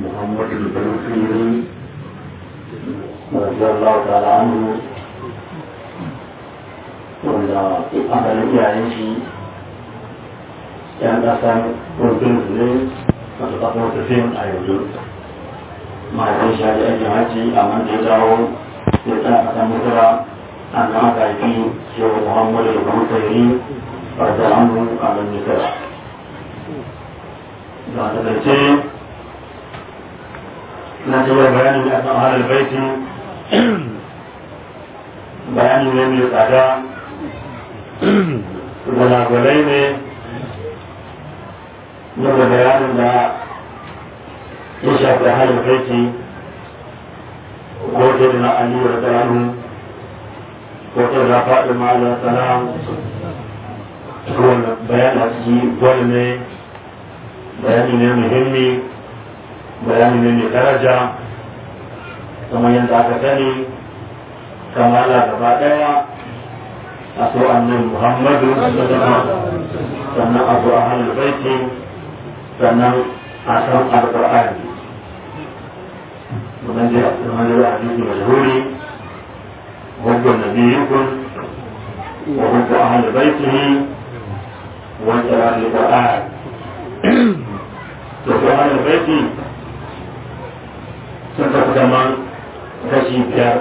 محمد البلوخيري رضي الله تعالى عنه wanda asalin iyayen shi yan kasan rufin su ne masu kafin rufin a yanzu mahaifin shi haji aikin hajji amma da ya dawo ya tsaya kasan mutura an nan aka haifi shehu muhammadu da kuma tsairi farda amu a nan mutura da ta kace na ce yau bayani ne a kan halar baiti bayani ne mai tsada gwalagwalai ne daga bayanin da ya shafi halin baiti ko ta da na aliyu da tsaranu ko ta da faɗi ma'ala salam wanda bayan a ciki gwal ne bayani ne muhimmi bayani ne mai daraja kamar yadda aka sani kamala gaba ɗaya a so annabi muhammadu sannan a so ahlul baiti sannan a san alqur'ani wannan dai a cikin hanyar hadisi mashhuri hubbu nabiyyikun wa hubbu ahlul baitihi wa qira'atul qur'an to so ahlul baiti sun tafi kaman kashi biyar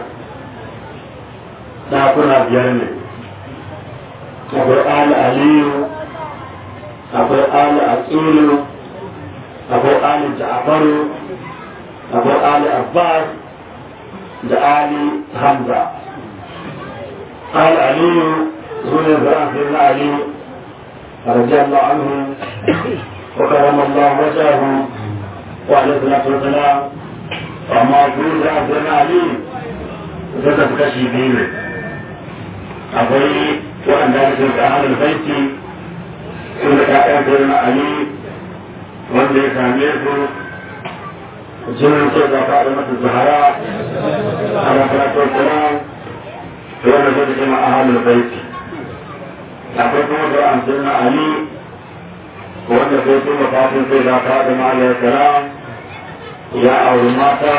ɗakuna biyar ne akwai ali aliyu akwai ali aqilu akwai ali ja'faru akwai ali abbas da ali hamza ali aliyu sune zara sai na ali radiyallahu anhu wa karama Allah wajahu wa alaihi salatu wassalam amma su zara sai na ali zai tafi kashi biyu ne akwai waɗanda ake da ahalul baiti sun da ƴaƴan sayyidina ali wanda ya same su jinin sai da faɗi masa zahara ala salatu wassalam to wanda zai ce ma ahalul baiti akwai kuma da an sayyidina ali wanda sai sun mafatin sai da faɗi ma alayhi salam ya auri mata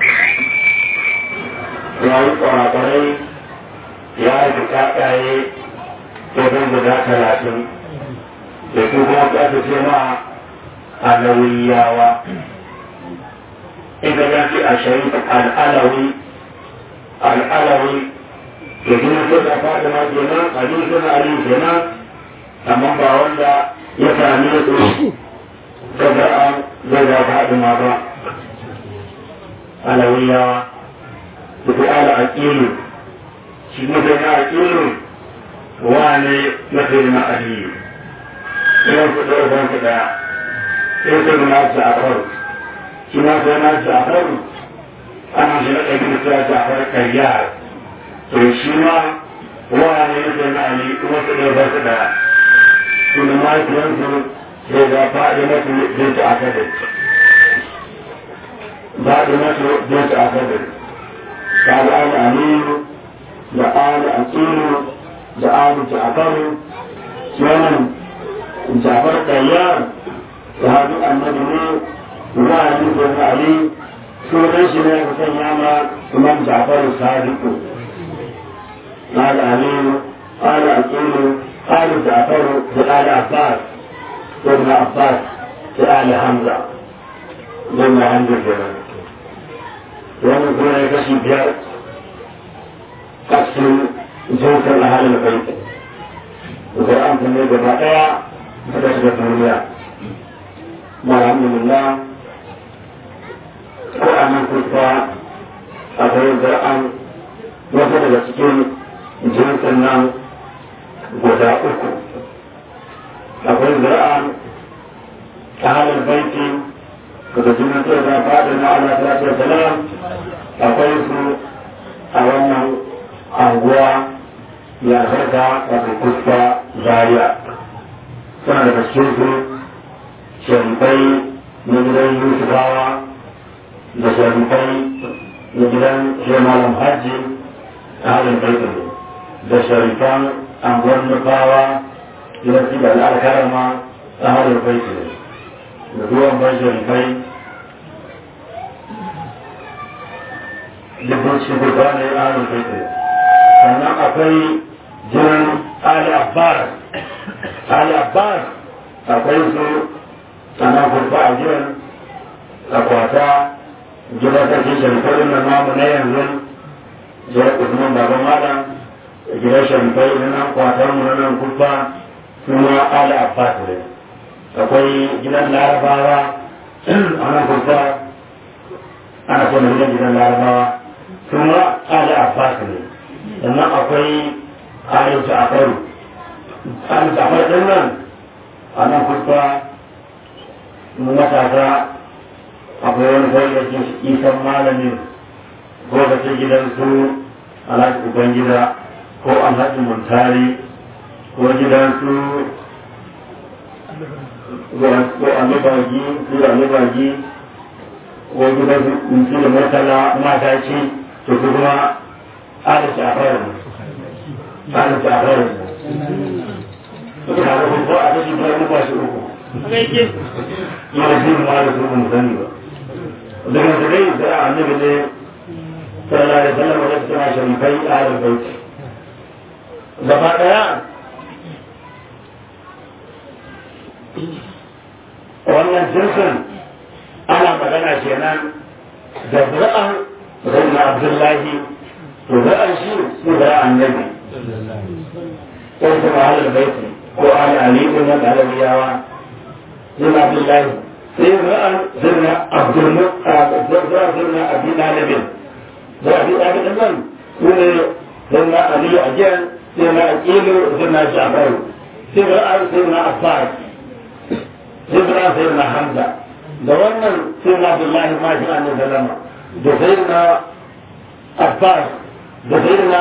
ya yi kwarakwarai ya yi ƴaƴaye wajen guda talatin da su kuma su aka ce ma alawiyawa idan ya ce a sharif al'alawi al'alawi da kuma su da faɗi ma kenan ali suna ali kenan amma ba wanda ya same su daga an daga faɗi ma ba alawiyawa da su ala aƙilu shi mutum na aƙilu wane mafi na aliyu idan ku ɗaya ban ku ɗaya sai sai na ja'far shi ma sai na ja'far ana shi na ɗaya da sai ja'far kayyar to shi ma wane mafi na aliyu kuma su ɗaya ban ku ɗaya sunan mahaifiyansu sai ga faɗi mafi binta akadar faɗi mafi binta akadar ta ga aliyu da ala aqilu da abu ja'faru kenan ja'far tayyar sahabi annabi ne za a yi da ali sunan shi ne ka sanya ma imam ja'far sadiqu ala aliyu ala aqilu ala ja'faru da ala abbas da ibn abbas da ala hamza da ibn hamza kenan wannan kuma ya kashi biyar kasin jinsin ahalin baiti Qur'an ne gaba daya suka shiga duniya alhamdulillah ko a nan kusa akwai Qur'an wasu daga cikin jinsin nan guda uku akwai Qur'an ahalin baiti daga jinsin da fadin na Allah sallallahu alaihi wasallam akwai su a wannan anguwa ya zarga wato kusa zaria suna da cikin su sharifai na gidan yusufawa da sharifai na gidan shemalan hajji a halin baitin da sharifan anguwar nufawa gidan su da al'arkarama a halin baitin da ruwan ban sharifai libanci guda ne ahlul baiti sannan akwai jiran ali abbas ali abbas akwai su sannan kurba a jiran akwata gidan sarki sharifai na namu na yanzu jiran usman baban malam gidan sharifai na nan kwatar mu na nan kurba suna ali abbas ne akwai gidan larabawa a nan kurba ana so na gidan gidan larabawa suna ali abbas ne sannan akwai ali ja'far ali ja'far din nan a nan kurba matasa akwai wani fayyace isan malamin ko da ce gidan su alhaji ubangida ko alhaji muntari ko gidan su ko alibagi su alibagi ko gidan su su da murtala mata ce to su kuma ala shafar ala shafar suka haɗa ko a kashi biyar na bashi uku yana shi ma da su mun sani ba daga su dai da annabi ne sallallahu alaihi wasallam da suna sharifai ahlul bait gaba daya wannan jinsin ana magana kenan da zura'an sayyidina abdullahi to zura'an shi su zura'an nabi ko kuma ahlul bait ko ali ali ibn al-alawiyawa sayyidina abdullahi sai ra'an zirna abdul zirna abi dalibin da abi dalibin nan su ne zirna ali ajiyan zirna aqilu zirna ja'far sai ra'an zirna abbas zirna zirna hamza da wannan zirna abdullahi ma shi annabi sallama da zirna abbas da zirna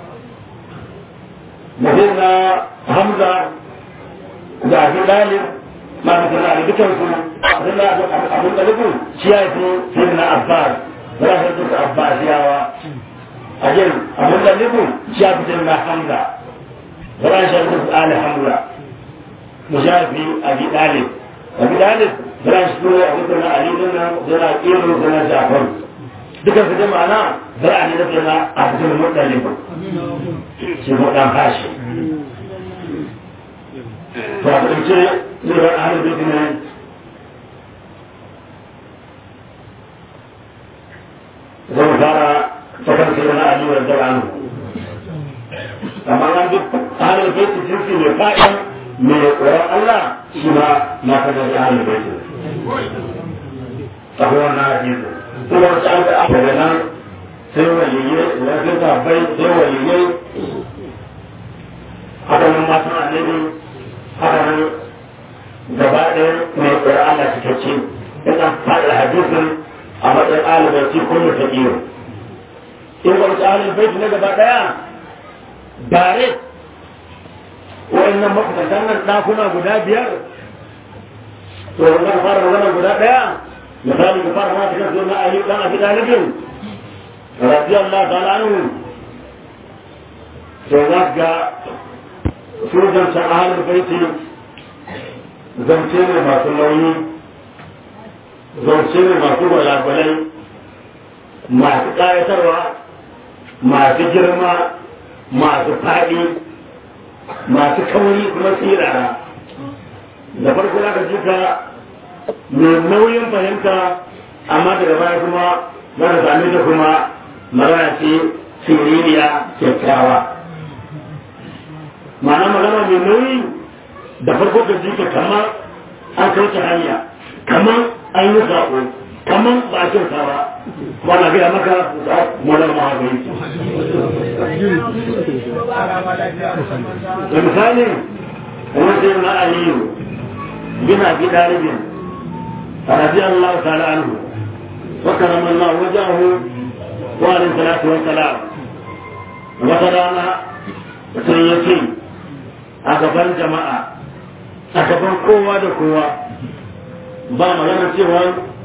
da zirna hamza da abi dalib ma da zirna ali dukansu abin da nufin shi ya fi sai na abbas za a duka abbasiyawa a yin abin da nufin shi ya fi sai na hamza za a shi duka ali hamza mu sha fi abi dalib abi dalib za a shi tura a duka na ali din nan za a kiro za a jafar duka su jama'a na za a ne da na abdul muttalib shi mu dan hashi to a ƙarshe zai bar ahlul ne zai fara sakar sai na ali wa zai anu amma an duk ahlul bait jinsi mai fa'in mai tsoron Allah shi ma na kada da ahlul bait akwai wannan hadisi kuma wata an da daga nan sai waliyai idan sai tabbai sai waliyai haka nan matan annabi haka nan gaba ɗaya mai tsoron Allah cikakke ina faɗi hadisin a matsayin alibaiti kullu ta iyo in ga wasu alibaiti na gaba daya bare wa'annan mafisantan nan ɗakuna guda biyar to wannan fara wannan guda daya misali ka fara mata kan na ayi dan abi dalibin radiyallahu ta'ala anhu to za ga su zancen ahalin baiti zance ne masu nauyi zance ne masu gwalagwalai masu ƙayatarwa masu girma masu faɗi masu kauri kuma tsirara da farko za ka ji ka mai nauyin fahimta amma daga baya kuma za ka same ta kuma magana ce siririya kyakkyawa ma'ana magana mai nauyi da farko ka ji ka kamar an kauce hanya kamar an yi zaɓo kamar ba a kyauta ba ba na gaya maka molar mahaifin da misali kamar sai na aliyu bin abi dalibin رضي الله تعالى عنه وكرم الله وجهه وعليه الصلاة والسلام وترانا سيتي أكبر جماعة أكبر قوة قوة ba magana cewa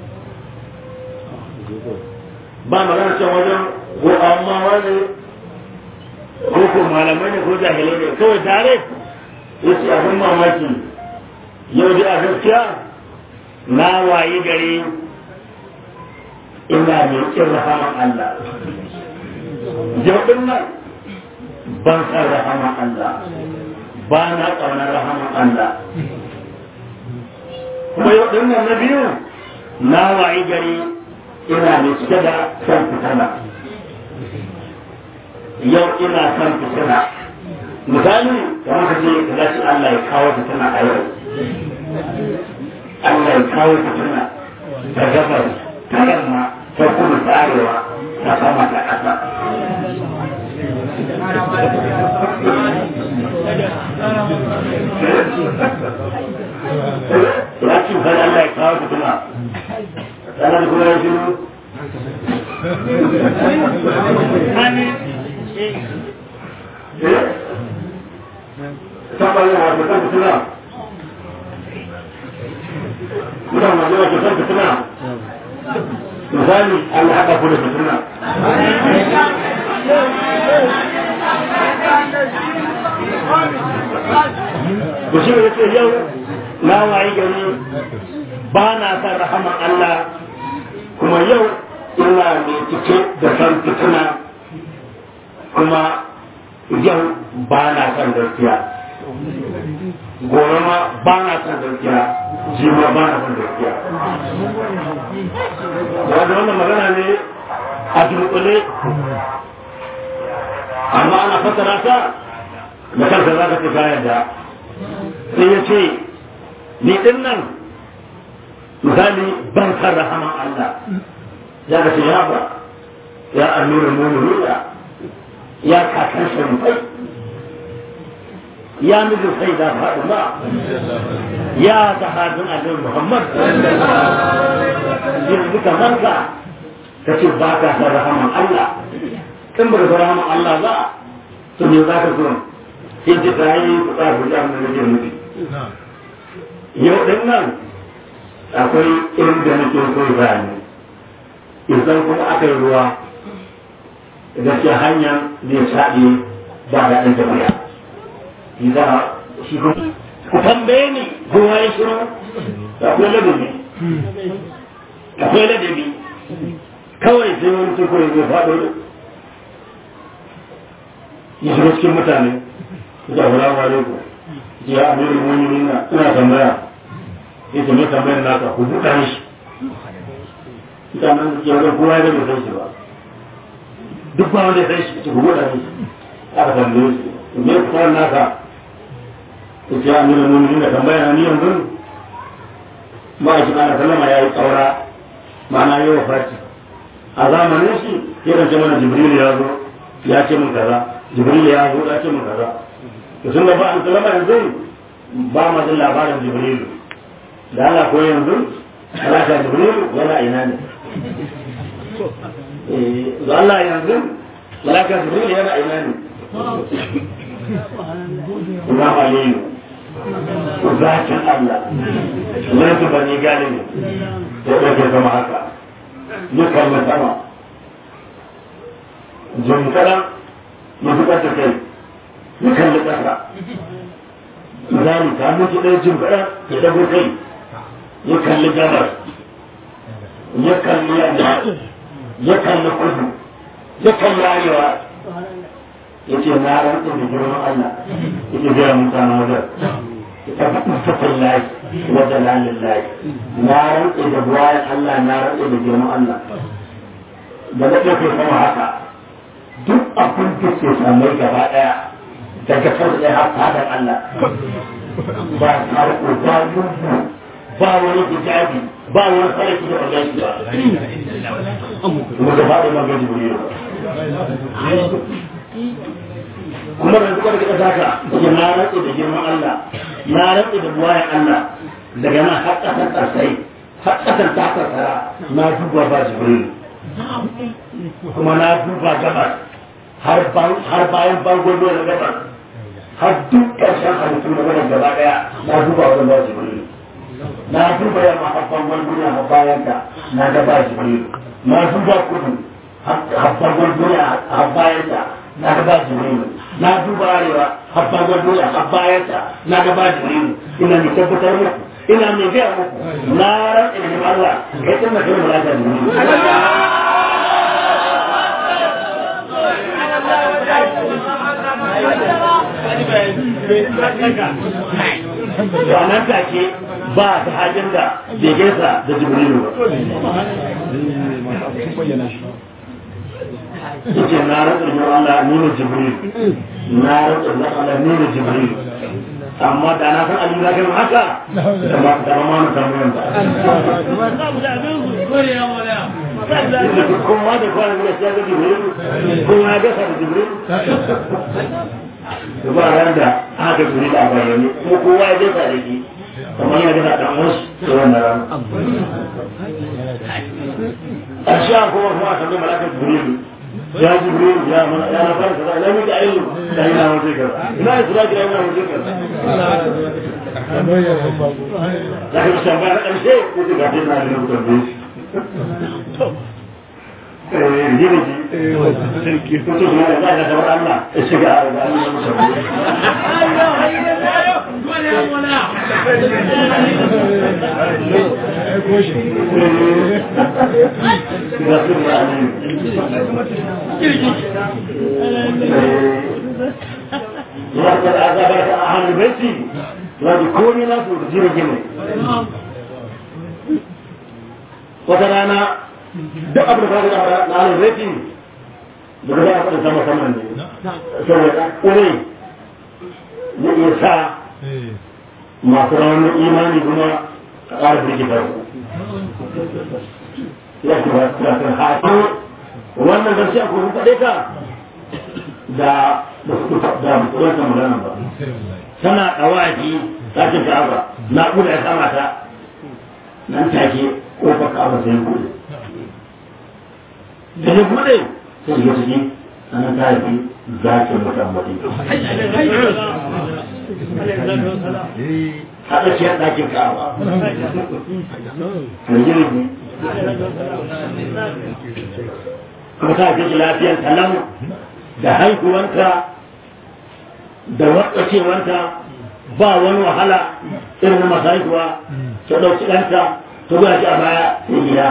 ba magana cewa wajen ko amma wani ko ko malamai ne ko jahilai ne kawai tare yace abin mamaki yau dai a gaskiya na wayi gari ina mai kin rahaman Allah yau din nan ban san rahama Allah ba na ƙaunar rahama Allah kuma yau din nan na biyu na wayi gari ina mai cike da san fitana yau ina san fitina misali kamar ka ce ka ce Allah ya kawo fitina a yau Allah ya kawo fitina ta gabar ta yamma ta kudu ta arewa ta sama ta ƙasa ya ce kan Allah ya kawo fitina sannan kuma ya shiru Sama yin wasu kan fitina muna magana ke san fitina misali Allah haɗa ku da fitina ku shi ne ce yau na wayi gari ba na san rahaman Allah kuma yau ina mai cike da san fitina kuma yau ba na san gaskiya gobe ma ba na son gaskiya shi ma ba na son gaskiya wanda wannan magana ne a dunkule amma ana fassara ta da kansa za ka ce kayan da sai ya ce ni din nan misali ban san rahaman Allah ya ka ce ya ba ya amirin mu'minina ya kakan sharifai ya miji sai da faɗuma ya sahabin annabi Muhammad yanzu kamar ka ka ce ba ka san rahaman Allah in ba ka rahaman Allah ba to me za ka so sai ji ta yi kuɗa guda da nake nufi yau ɗin nan akwai inda nake so zane idan kuma aka yi ruwa gaskiya hanyar zai shaɗe ba da ɗan tafiya idan shi ku tambaye ni kowa ya shiru akwai ladabi akwai ladabi kawai sai wani tukuri zai faɗo ya shiga cikin mutane ya wura wa ku ya amiru mu'minin na ina tambaya ya ce mai tambayar naka ku buɗa shi mutanen ya ga kowa ya bai san shi ba duk ba wanda ya san shi ku buɗa shi aka tambaye shi me kuma naka ya ce amiru mu'minin na tambaya na ni yanzu ba shi ana sallama ya yi tsaura ma'ana yi wa fati a zamanin shi ya ce mana jibril ya zo ya ce mun kaza jibril ya zo ya ce mun kaza to sun da ba an sallama yanzu ba ma jin labarin jibril da Allah ko yanzu malaka jibril yana ina ne eh da Allah yanzu malaka jibril yana ina ne kuma aliyu zakin Allah lantu bani galibi ya ɗauke sama haka ya kalli sama jin kaɗan ya fi ƙasa kai ya kalli ƙasa misali ta mutu ɗaya jin kaɗan ya ɗago kai ya kalli gabas ya kalli yamma ya kalli kudu ya kalli arewa ya ce na rantsa da girman Allah ya ce gaya mutanen wajen اتفق الله وجلال الله نار إذا بواي الله نار إذا جمع الله بدأ في سما هكا duk abin da ke samai gaba daya daga farko har fadar Allah ba farko ba lungu ba wani hijabi ba wani sarki da Allah shi ba kuma da fadar magana jibril kuma da suka rika zaka ya na rantsa da girman Allah na rantsa da buwayen Allah daga nan har ƙasar ƙasai har ƙasar ta ƙasara na duba ba jibril kuma na duba gabas har bayan bangon da gabas har duk ƙarshen halittu na gaban gaba ɗaya na duba wajen ba jibril na duba yamma har bangon duniya har bayan ta na ga ba jibril na duba kudu har bangon duniya har bayan ta na ga ba jibril na duba arewa har bangon duniya har bayan ta na ga ba jibril ina mai tabbatar muku ina mai gaya muku na rantsa da Allah kai tun da kai mulaka jibril to a nan take ba ta hajin da bai gaisa da jibrilu yake na rantsa da Allah ni ne jibril na rantsa da Allah ni ne jibril amma da na san Ali zaka yi haka da ba da ba ma na samu yanda kuma da kwana da shi ga jibril kuma ya gasa da jibril da ba ran da aka jibril a bayyane ko kowa ya gasa da shi kamar ya gasa dan wasu da wannan ran a sha kuma kuma a samu malakar jibril يا جبريل يا من يا نفر كذا لا مك علم لا هنا وجهك لا إسراء لا هنا وجهك لكن الشباب الشيء كنت قاعدين على المتنبيه جيجي كنت ما لا لا تبر الله الشجاع وقد أعجبك أهل بيتي وذكوني ناس وتجيب جميل وترانا duk abin da ka na alin rafi da ka za a sama saman ne saboda ƙure ya iya sa masu ranar imani kuma a ƙara birgita ya ce ba su kan haƙi wannan gaske a kuma kaɗai ka da da su da mutuwar magana ba tana ɗawaki ɗakin ka'aba na ƙuda ya kama ta nan take ƙofar ka'aba sai buɗe da ya bude sai ya ciki ana ta yi zakin mutan mutum haɗa shi ya ɗakin ka'aba da jirgi kuma ta fi lafiyar talam da haihuwanta da watsacewanta ba wani wahala irin na masu haihuwa ta ɗauki ɗanta ta zuwa shi a baya sai gida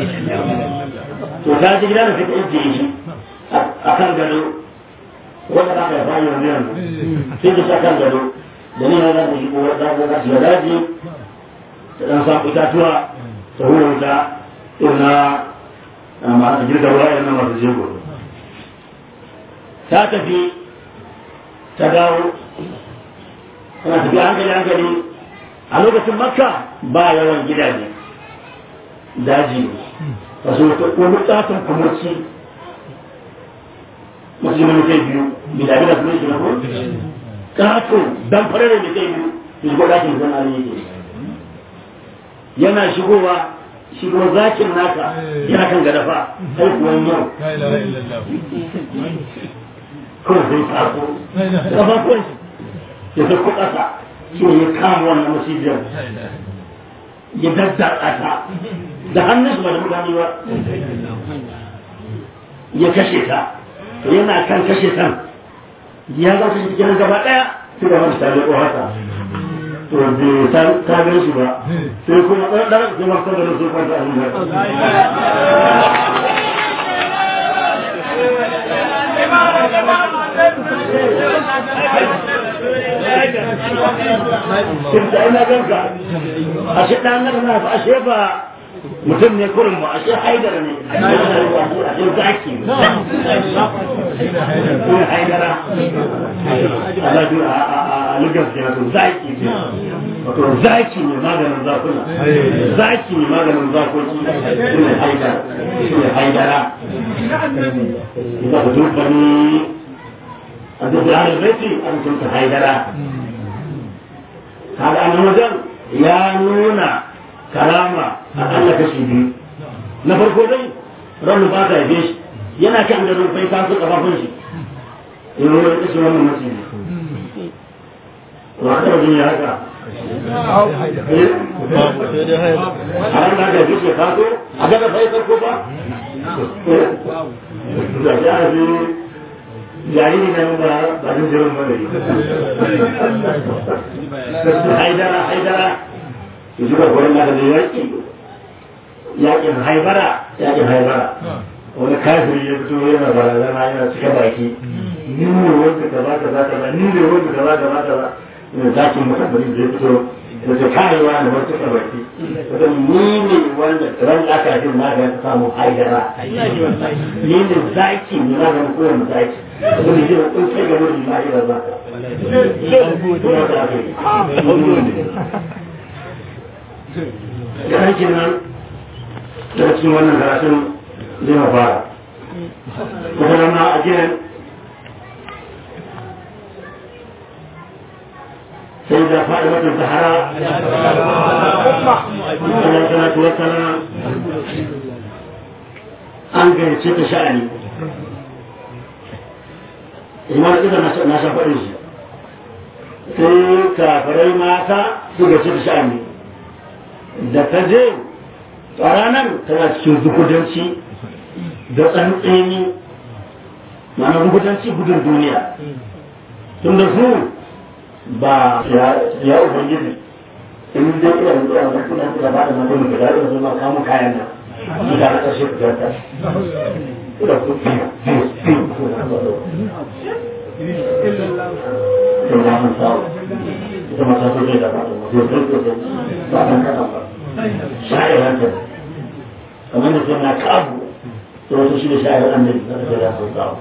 to ta ji gida da suka ijiye shi a kan gado wanda ta kai bayan yanzu yanzu sai ta kan gado da ni na za ta shigo za ta za shiga daji ta dan samu itatuwa ta hura wuta irin na masu girka ruwa irin na masu jego ta tafi ta dawo tana tafi hankali hankali a lokacin makka ba yawan gidaje daji ne wasu wani tsafin kumurci musulmi kai biyu bila bila kuma shi na ko kato dan farare da kai biyu shi ko dakin zan ali yake yana shigowa shigo zakin naka yana kan gadafa sai kuwan yau ko zai taso kafafun ya sauko ƙasa shi ne ya kama wannan masijiyar ya daddaɗa ta da hannun su ba da mutane ba ya kashe ta yana kan kashe ta ya za kashe cikin gaba ɗaya sai da wani tare ko haka to bai ta gan shi ba sai kuma ɗan ɗan sai masu da su kwanta a hannun Kin da ina ganka, ashe ɗan nan na ashe ba mutum ne kurin mu ashe haidara ne ashe zaki ne haidara Allah duk a lugar ke to zaki ne wato zaki ne maganin zakuna zaki ne maganin zakoki ne haidara ne haidara إذا بدون بني أنت في أهل البيت أنت كنت هيدرا هذا أنا مدن يا نونا كرامة أقل كشيبي نفر كودي رب باتا يبيش yana kan da rufai ta su kafafun shi in ruwa ya kashe wannan masjidi wa ka jin ya haka har da ga shi ka so a ga sai ko ba da ya ji jariri na ba ba jin jirin ba ne haidara haidara ya zuba gurin da da yaki yakin haibara yakin haibara wani kafiri ya fito yana barazana yana cika baki ni ne wanda kaza kaza kaza ni ne wanda kaza kaza kaza ne zakin mutane da ya fito da ta kayewa da wata cika baki wata ni ne wanda ran aka yi na ga samu haidara ni ne zaki ne na ga kowane zaki wanda ne jira kun sai ga wurin na ira za ka yankin nan daga cikin wannan karatun zai ma fara kuma ma a gidan sai da faɗi wata zahara Allah salatu wa salam an gayyace ta sha'ani imar ita na sha faɗin shi sai kafirai mata su gayyace ta sha'ani da ta je a ranar tana cikin zukudanci da tsantseni ma'ana zukudanci gudun duniya tun da su ba ya ubangiji in dai ina da ina da kuma da ba da mutum da da su ma kamu kayan nan su da ta shi da ta da ku fi fi ku da ba da ba mun sa ita ma ta so da ba da mutum da da ba kan kada ba sha'iran ta kamar da sai na kabu to wato shi da sha'ir annabi da da ya so kawo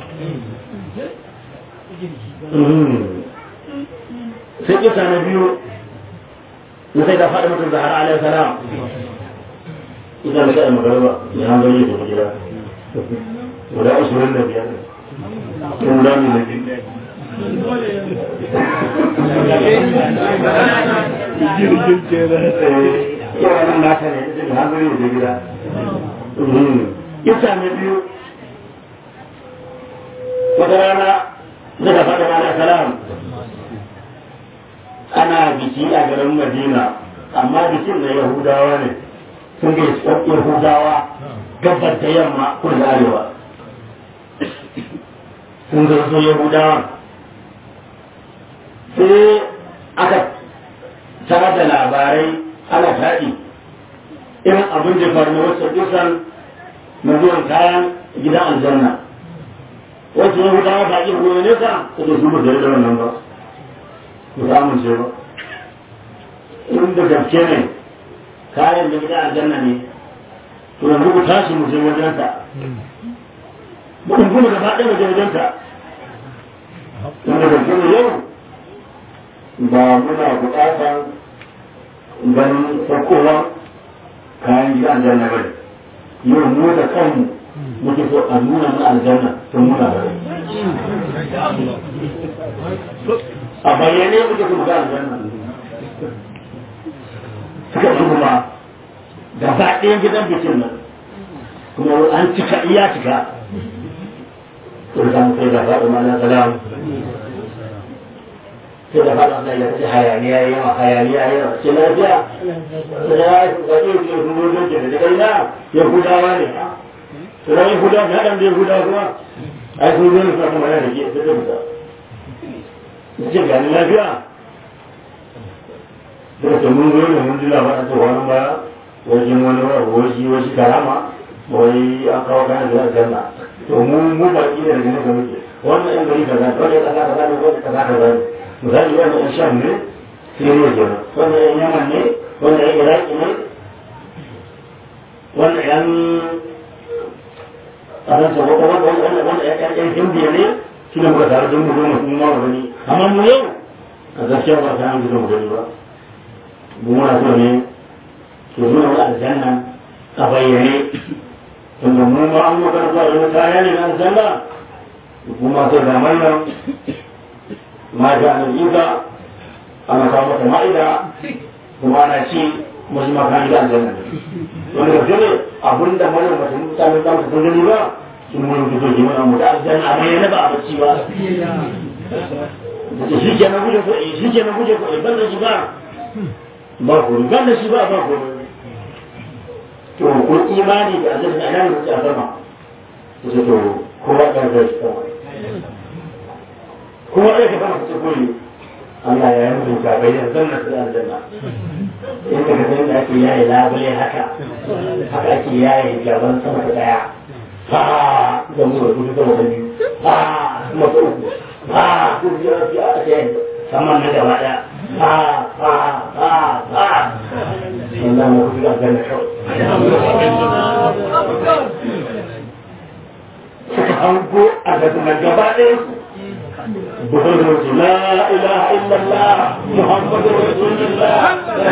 sai kisa na biyu na sai da faɗi mutum zahara alaihi salam ita da kaɗa magarba ya hanzo yi da gida guda ashirin da biyar kun rami na biyu yawan nata ne ita da hanzo yi da gida kisa na biyu wata rana daga faɗi alaihi salam ana biki a garin madina amma bikin na yahudawa ne sun ga yahudawa gabar da yamma kudu da arewa sun ga su yahudawa sai aka tara da labarai ana taɗi irin abin da faru na wasu kusan na zuwan kayan gidan aljanna wasu yahudawa ba ƙin goyo nesa su da su ba da wannan ba ku samun ce ba in da gaske ne kayan da gida aljanna ne to yanzu ku tashi mu je wajensa mu in kuma gaba ɗaya mu je wajensa in da gaske ne yau ba muna buƙatar ganin farkowa kayan gida aljanna ba ne yau mu da kanmu muke so a nuna mu aljanna sun muna da rai a bayyane muke su ga aljanna suka ci kuma gaba ɗayan gidan bikin nan kuma an cika iya cika to da sai da faɗo mana salam sai da faɗo Allah ya ce hayaniya yawa hayaniya yawa ce lafiya sai ya yi kokari ke kuma don ke da kai na yahudawa ne to da yahudawa ne hadan da yahudawa kuma ai sun zo ne suna kuma yana da ke sai da fita ce gani lafiya da ta mun zo ne mun ji labarin ta wani ba wajen wani wasu wasu karama wai an kawo kayan da aljanna to mu mu ba ki da daga nesa muke wannan yan gari kaza wanda ya kaza kaza ne wanda kaza kaza ne misali wannan yan sham ne siriya kenan wannan yan yaman ne wannan yan iraki ne wannan yan faransa wanda yan hindiya ne shi ne muka tare don mu zo mu ma mu gani amma mu yau a gaskiya ba ta hanzu mu gani ba mu muna so ne to nuna wa aljanna a bayyane tunda mu ma an maka zuwa yau kaya ne na aljanna kuma sai da mallam ma ga nan yuka ana kawo mata ma'ida kuma ana ci musu ma kan da aljanna wanda ga ne abinda mallam ba ta mutane da su gani ba sun mun fito ke mana mu da aljanna a bayyana ba a bacci ba shi ke na guje ko shi ke na guje ko ban da shi ba ba ko ban da shi ba ba ko to ko imani da aljanna ana ne ta sama to to kowa da zai ta kowa da ka fara ta koyi Allah ya yi mutum ka bayyana zanna da aljanna in ka ga da ake yayi labule haka haka ake yayi gaban sama da daya ha ga mu da kudu sama da biyu ha kuma ta uku ha ko biya biya a ce sama na gaba daya ha ha ha ha Allah mu kudu da ganna kawai suka hango a gaban gaba ɗaya بقول لا إله إلا الله محمد رسول الله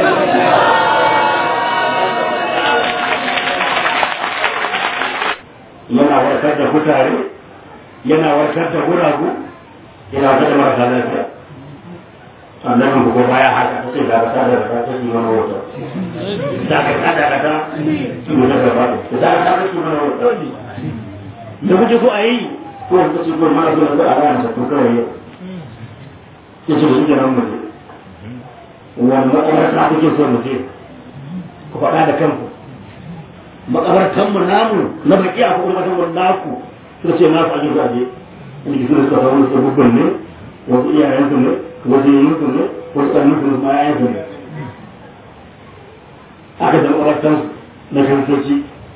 yana warkar da kutare yana warkar da guragu yana warkar da marasa lafiya annabi ko baya haka ta ce daga ta daga ta ce mana wata daga ta daga ta ce mana gaba da daga ta ce mana wata da kuke ko a yi ko wanda ce ko mana zuwa da ala ta ko kawai yau ya ce shi kenan mu wani makabarta kuke so mu je ku faɗa da kanku makabartan mu namu na baki a kuma makabartan naku suka ce naku a jirga je in ji suka suka faru su bukun ne wasu iyayen su ne wasu yin su ne wasu ƙarnin su ma yayin su ne aka da makabartan na kantoci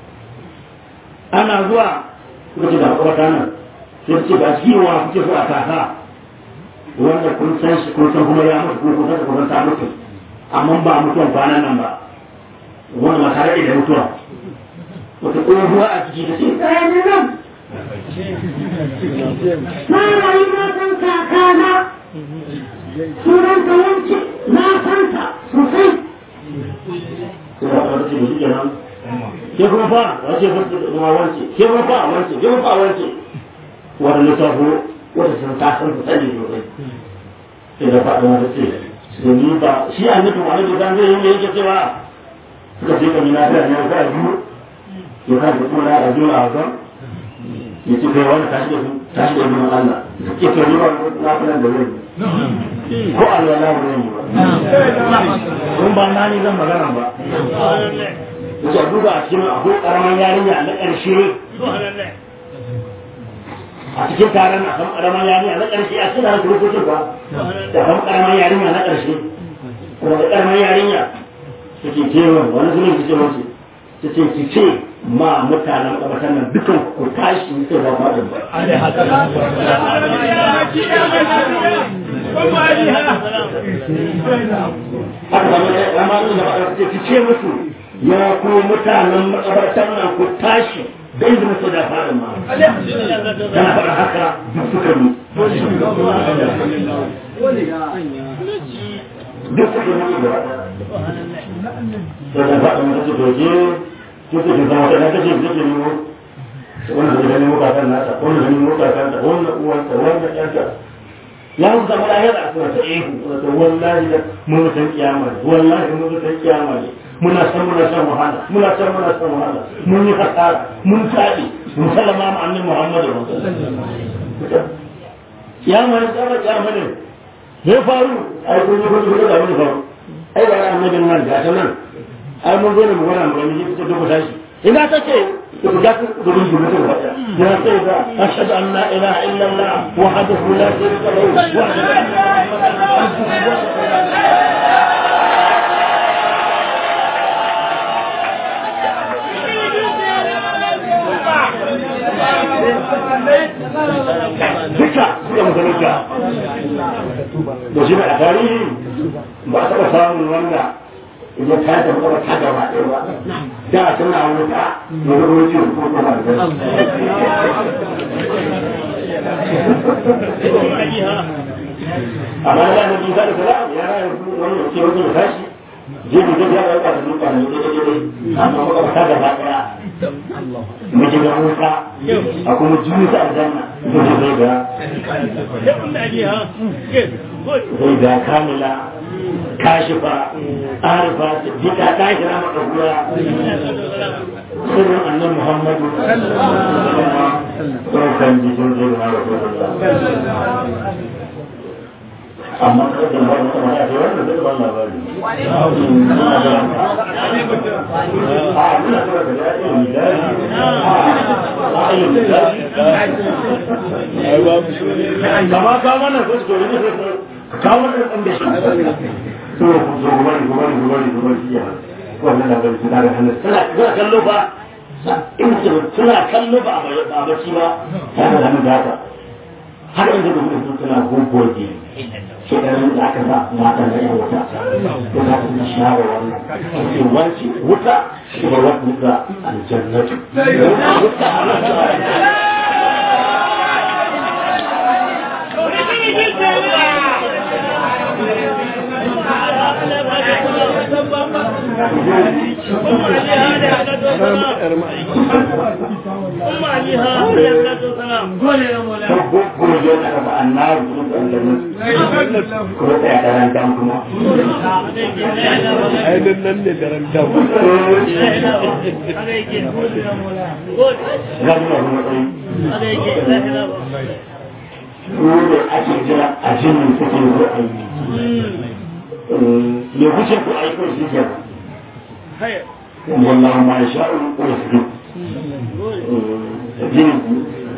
ana zuwa suka ce da makabarta nan sai ce ba shi wa kuke so a kasa wanda kun san shi kun san kuma ya mutu ko kun san kun san ta mutu amma ba mutuwan kwanan nan ba wanda ma tare da mutuwa wata tsohuwa a ciki da ce tsaye ne nan na rayu na san kakana sunan ta wance na san ta sosai sai ba ta ce da shi kenan ke kuma fa wace kuma wance ke kuma fa wance ke kuma fa wance wata lissafo wata sun ta san su sani sosai sai da faɗa wata ce da ni ba shi a nufin wani da zan zai yi yake cewa suka ce kan yi na fiya ne ka biyu ya kan da kuma na biyu a wasan ya ce kai wani tashi da su tashi da biyu Allah ya ce ni ba na fiya da zai ko Allah na wani yi ba kun ba na ni zan magana ba ya ce duba a cikin akwai karaman yarinya na ƙarshe a cikin taron a kan karaman yarinya na ƙarshe a cikin hankali ko ba da kan karaman yarinya na ƙarshe kuma da karaman yarinya suke kewan wani zuwa su ce masu su ce ki ce ma mutanen ƙabatan nan dukan ku tashi sai ba ma ɗin ba. Haka ba mai ramanin da ba ki ce musu ya ku mutanen makabartan nan ku tashi dai da mutu da fara ma kana faɗa haka duk suka yi duk suka yi da da faɗa mutu doje kuka ke zama da kace da ke nemo wanda da nemo kakan nata wanda da nemo kakan ta wanda uwanta wanda ƴanta ya mu zama lahira a kuma ta ihu to wallahi da mun san kiyama wallahi mun san kiyama ne muna san muna san wahala muna san muna san wahala mun yi hasara mun tabi mun sallama ma annabi Muhammad ya ma ne tsara ya ma ne me faru ai kun yi kun yi da wani faru ai ba annabin nan ga nan ai mun zo ne mu gwana mu gani ji ta dubu tashi ina take ku ga ku gudun gudu ta wata ya sai da ashhadu an la ilaha illa allah wahdahu la sharika lahu wa duka suka musulunta da shi a tarihi ba a taɓa samun wanda idan ka da kuma ta gaba ɗaya ba da suna wuta da rubuci ko kuma da amma da na bisa da salam ya rayu wani ya ce wani ya tashi jibi da ya rayu da duka ne da da amma kuma ta gaba ɗaya mu ji da wuta a kuma jini ta aljanna mu ji zai ga zai ga kamila kashifa arifa siddiqa tahira madahura sirrin annan muhammadu ɗaukan jikin zai na rasulullah amma kada da ba mutum ya ce wannan zai ban labari a muna tura da ya iya misali a iya misali kama ka mana ko su ne ka mana ɗan da shi to zo gubari gubari gubari gubari iya wannan da bai da hannun suna suna kallo fa in ce suna kallo ba a bacci ba ta da hannu da haka har inda da mutum suna gogoge shekarun da aka sa matan da yan wuta da za su na share wannan ce wance wuta shi ba wata wuta aljannatu wuta gogoge na raba annabi kuma aljannatu kuma tsaya daren dan kuma ai dan nan ne daren dam zama kuma tsayi su ne ake jira a jinin suke zo a yi ya wuce ku aiko shi ke wallahu ma ya sha'u ko ya fi jinin ku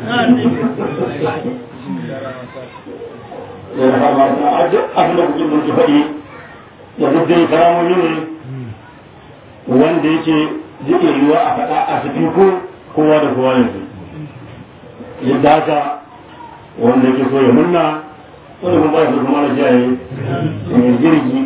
ya da fama na aji abin da kuke mulki faɗi da duk dai karamomi ne wanda yake zai yiwa a faɗa a cikin ko kowa da kowa yanzu yadda haka wanda yake so ya munna wani kuma ba su kuma na jaye jirgi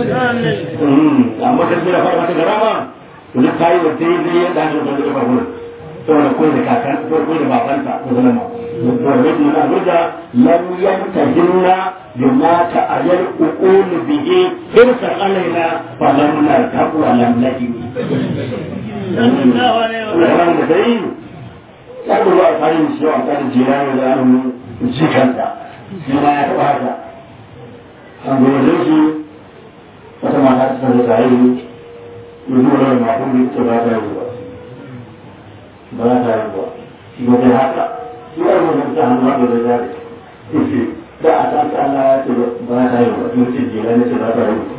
amma kan da fara mata garama to duk tayi da dai dai yadda ake so da farko saboda koyi da kakan ko koyi da babanta ko zama ma to da yake na burda lam yantahilna bima ta'ayyal uqul bihi irsa alaina fa lam nartabu wa lam naji sallallahu alaihi wa sallam da dai ya ko a farin shi a kan jirani da an jikanta shi ma ya taɓa haka an gode shi wata mata ta sanar da yi yi zuwa da makon da ita ba ta yi ba ba ta yi ba shi ba ta haka shi ya rubuta ta hannu ba da zari da a san ta Allah ya ce ba ta yi ba in ce jela ne ce ba ta yi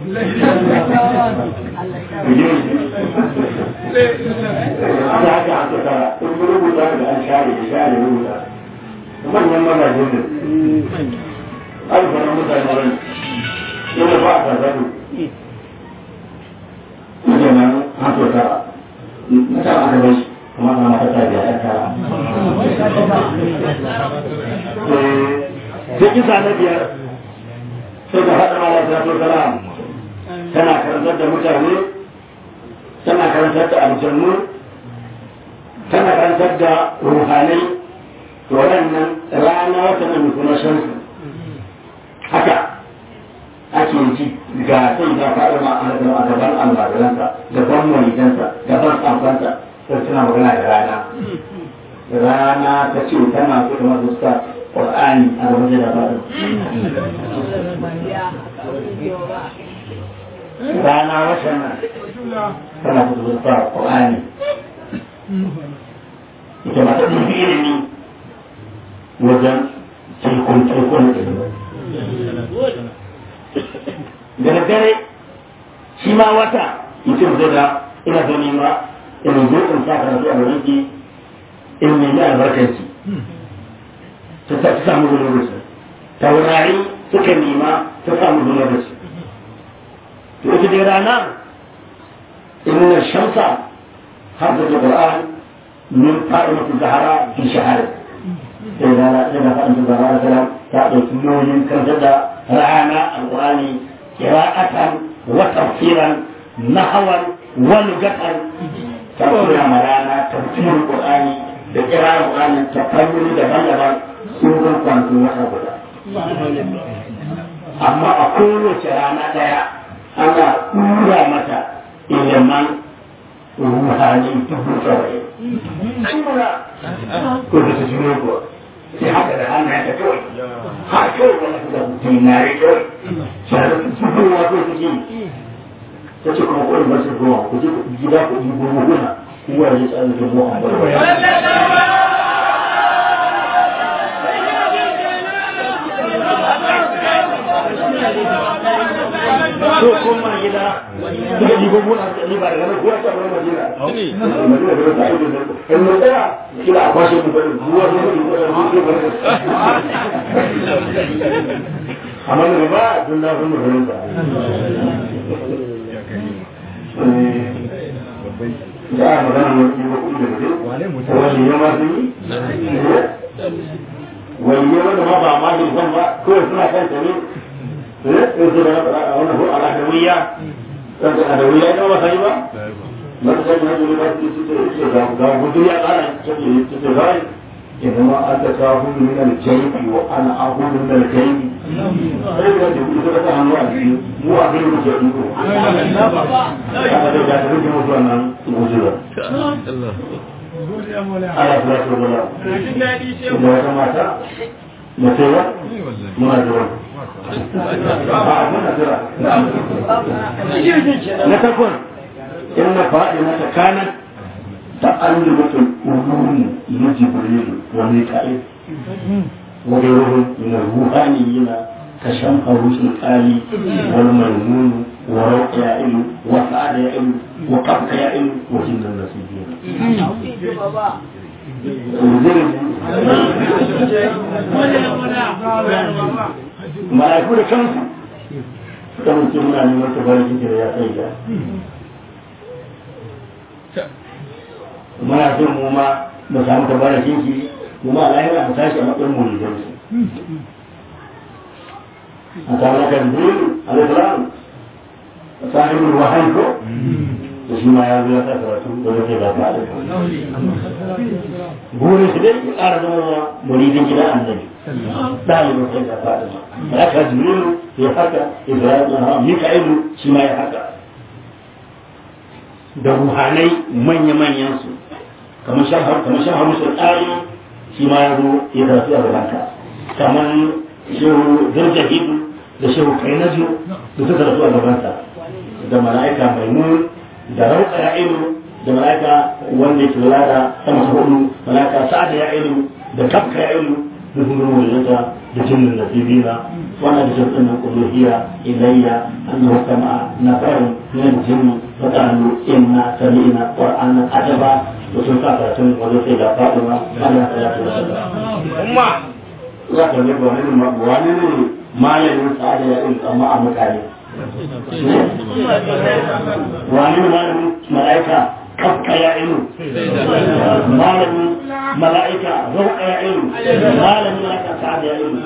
ba haka a tsakara in rubuta da an share ya share rubuta manyan mazajen da alfarin mutane rai yana ba a tarzaro ita nan hato tara na tara aka bai kuma ana mata ta biya ɗan tara sai kisa na biyar sai ka haɗa mala ta to salam tana karantar da mutane tana karantar da aljannu tana karantar da ruhanai to waɗannan rana wata nan kuma shansu haka ake ji ga sai ga faɗa ma a gaban almajiransa gaban malikansa gaban tsamfansa sai suna magana da rana rana ta ce tana so da masu sa ƙwar'ani a gaban da faɗa rana wata nan tana so da sa ƙwar'ani ita ma ta ɗin ilimi wajen tekun tekun da daddare shi ma wata mutum zai da ina zo nema ina zo in sa karatu a wurin ki in nemi albarkanci ta ta samu zunubi taurari suka nema ta samu zunubi to ita dai rana inna shamsa حفظ القرآن من قائمة الزهراء في شهر إذا إذا فأنت الزهراء مثلا تعطي نون كم تبدأ رعانا القرآن قراءة وتفسيرا نحوا ولغة تفسير مرانا تفسير القرآن بقراءة القرآن تفسير دبل سورة كنت وحبدا amma a kowace rana daya ana tura mata iliman ruhani dubu saba'in tura ko da su jino ko sai haka da hannu ya ta kawai ha kawai wani su da dinari kawai shahada su su kowa ko su ke ta ce kuma kawai masu ruwa ku je gida ku yi goma gona kowa ya tsari da muhammadu so koma gida suka ji gogo na suka ba daga nan kowa ta bar madina madina da ta ido da in mun tsaya kila a kwashe mu bari ruwa da mu da mu ke bari amma ne ba tun da sun mu ba da a magana mai yi kuɗi da kuɗi wani ya ma sun yi wani ya wanda ma ba ma yin zan ba kawai suna kan ta ne in su da wani ko al'adawiyya kan ta al'adawiyya ita ba sai ba na ta sai na jini ba su ce ce ga ga gudu ya ƙara ce ce ce zai idan ma an ta kawo min al-jaybi wa ana ahudu min al-jaybi sai da gudu ta ta hannu a cikin mu a gani muke iko aka da ga ta rike mutu wannan gujira ala ta ta wala da wata mata da cewa muna jira a muna jira na takwas in na faɗi mata kanan تعلمة الأمور لجبريل وميكائيل وغيرهم من الروحانيين كشمهروس الآلي والميمون وروق يائل وسعد يائل وقبك يائل وجن النسيبين mala'iku da kansu suka mutu muna neman tabarin da ya kai da muna son mu ma mu samu tabarakin shi mu ma lahira mu tashi a matsayin mu ne su a samu na kan jibrilu alaihissalam sahibul wahayi ko da shi ma ya zo ya sa karatu da zai ba ta da burin shi dai ya ƙara zama muridin gidan annabi ɗalibin sai da fadima ya ka jibrilu ya haka ibrahim mika'ilu shi ma ya haka da ruhanai manya-manyan su kamar shahar kamar shahar musul ɗari shi ma ya zo ya zafi a gabanka kamar shehu zarjahidu da shehu kainaju da suka rasu a gabansa da mala'ika maimun da rauka ya ilu da mala'ika wanda ke lura da sama ta hudu mala'ika sa'ada ya ilu da kafka ya ilu da sun gano wajensa da jinnin nasibina wannan da sun tsanin uluhiyya ilayya annahu kama nafarun min al-jinni fa qalu inna sami'na qur'anan ajaba da sun sa karatun wajen sai da fatima Allah ta lafi da sallah umma za ka ne wani ne wani ne malamin sa'ada ya ilu amma a mutane wani ne malamin mala'ika kafka ya ilu malamin mala'ika zauka ya ilu malamin mala'ika sa'ada ya ilu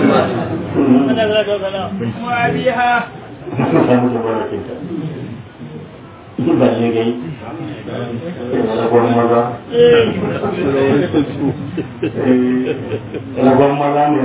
sun samu tabarakin ta balle gai ragon maza ragon maza ne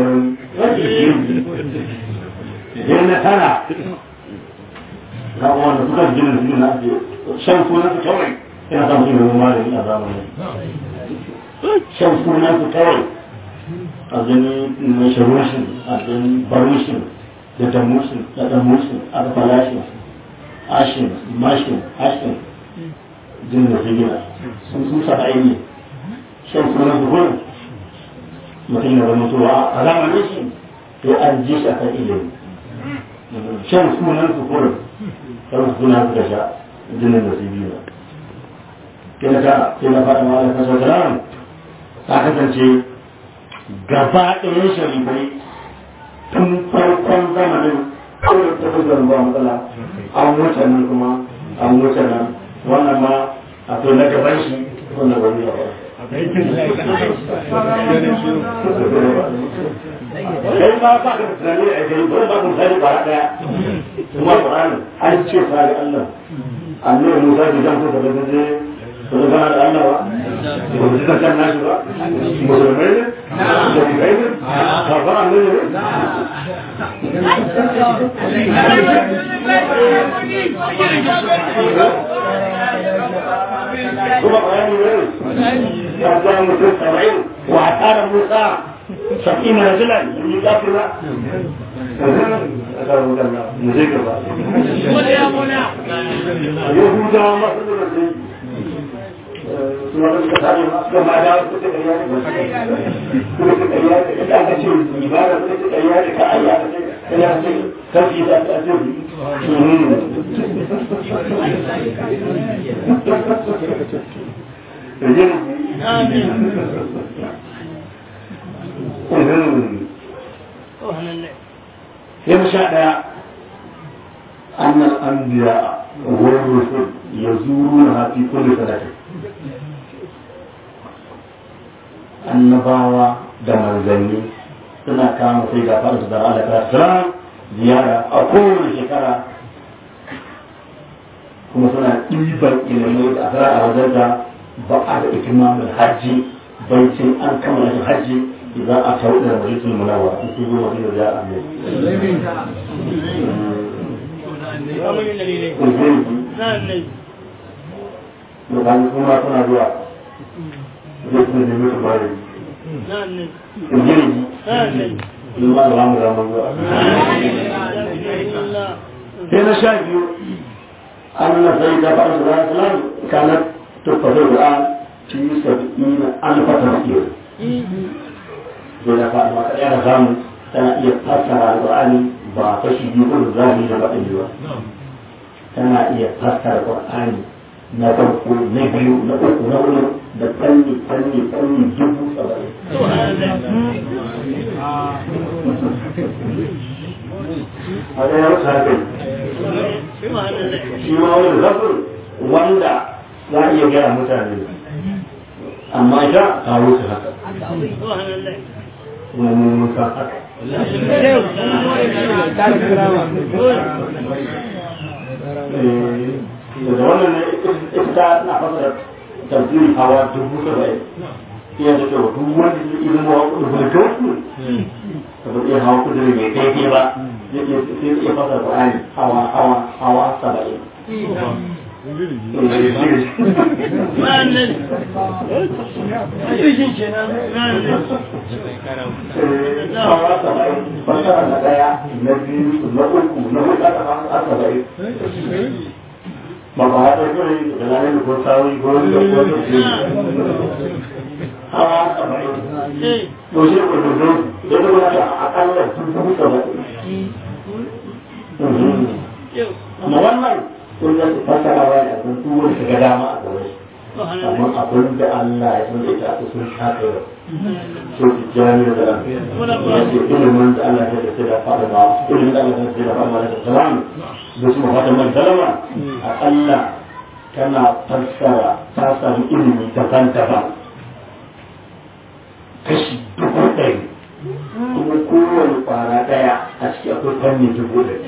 yin na tara ga wanda suka gina su na ake shan sunan su kawai yana samun shi mai malami a zamanin shan sunan su kawai a zini mai shirushin a zini barushin da damushin da damushin a da falashin ashin mashin ashin jin da su gina sun sun sa aini shan sunan su gurin mutum ya zama tuwa a zamanin shi to an ji shi a kan ilimi shan sunan su gurin kan sunan su da sha jinin da su biyu kina ta kina faɗa ma da kasar kalam ta kasance gaba ɗayan sharifai tun farkon zamanin kawai ta fi ba matsala an wuce nan kuma an wuce nan wannan ma a to na gaban shi wannan ba zai ba kai ma ba ka tunani a kai ba ba ku sani ba daya kuma Qur'ani an ce fa ga Allah annabi Musa bai zan ko da zai ba zama da Allah ba ba su ka kan nashi ba musulmai ne da kai ne kafara ne ne kuma bayani ne ya zama mutum saba'in wa tara Musa sab'in rajulan yi kafira Yahudawa masu da kuma da suka sani suka ma da suka ta ƙarya ne kuma ta ƙarya ne da aka ce ibada suka ta ƙarya ne ka ayya ka ce ƙarya ce sarki da ta ce Sai mu sha ɗaya, annal anbiya wa rusul ya zuru na hafi kullu sanatin annabawa da manzanni suna kama sai ga faɗa da Allah ta salam ziyara a kowane shekara kuma suna ɗiban ilimai da asara a wajenta ba a da ikimamin hajji baicin an kammala shi hajji idan a tau da majalisun munawar in sun zo madina da ya amin Mutane kuma suna zuwa zai kuma nemi su bari. Injiri in ma da lamu zama zuwa. Sai na sha biyu أن سيدة بعض الإسلام كانت تفضل الآن في سبعين ألف تفسير إذا فعل ما كان زام كان يفسر القرآن بعطش يقول الظاهر لبعض كان يفسر القرآن na farko na biyu na uku na hudu da fanni fanni fanni dubu saba'in. A ɗaya wasu haka shi ma wani zafin wanda za a iya gaya mutane amma ita ta wuce haka. Kuma mun san haka. da wannan ne ita na fasa tafsiri hawa dubu saba'in iya da cewa duk wanda ya ilimin wa rubutu ka ba iya hawa kudiri mai kai ba zai iya fasa Qur'ani hawa hawa hawa saba'in hawa saba'in fasara na daya na biyu na uku na hudu aka fasa saba'in ba ba haɗa kuri da lalai ko sawi ko da ko hawa saba'in to shi ko da ya zama da akalla dubu saba'in amma wannan kun da su fasara wa da kun tuwo su ga dama a gaba shi amma abin da Allah ya san da ita a sun shafe da so ki jami da ya ce ilimin da Allah ya da da fara ba ilimin da Allah ya da fara da salam da su mafatan man salama akalla tana fassara ta samu ilimi daban-daban kashi dubu ɗari kuma kowane kwara ɗaya a ciki akwai fanni dubu ɗari.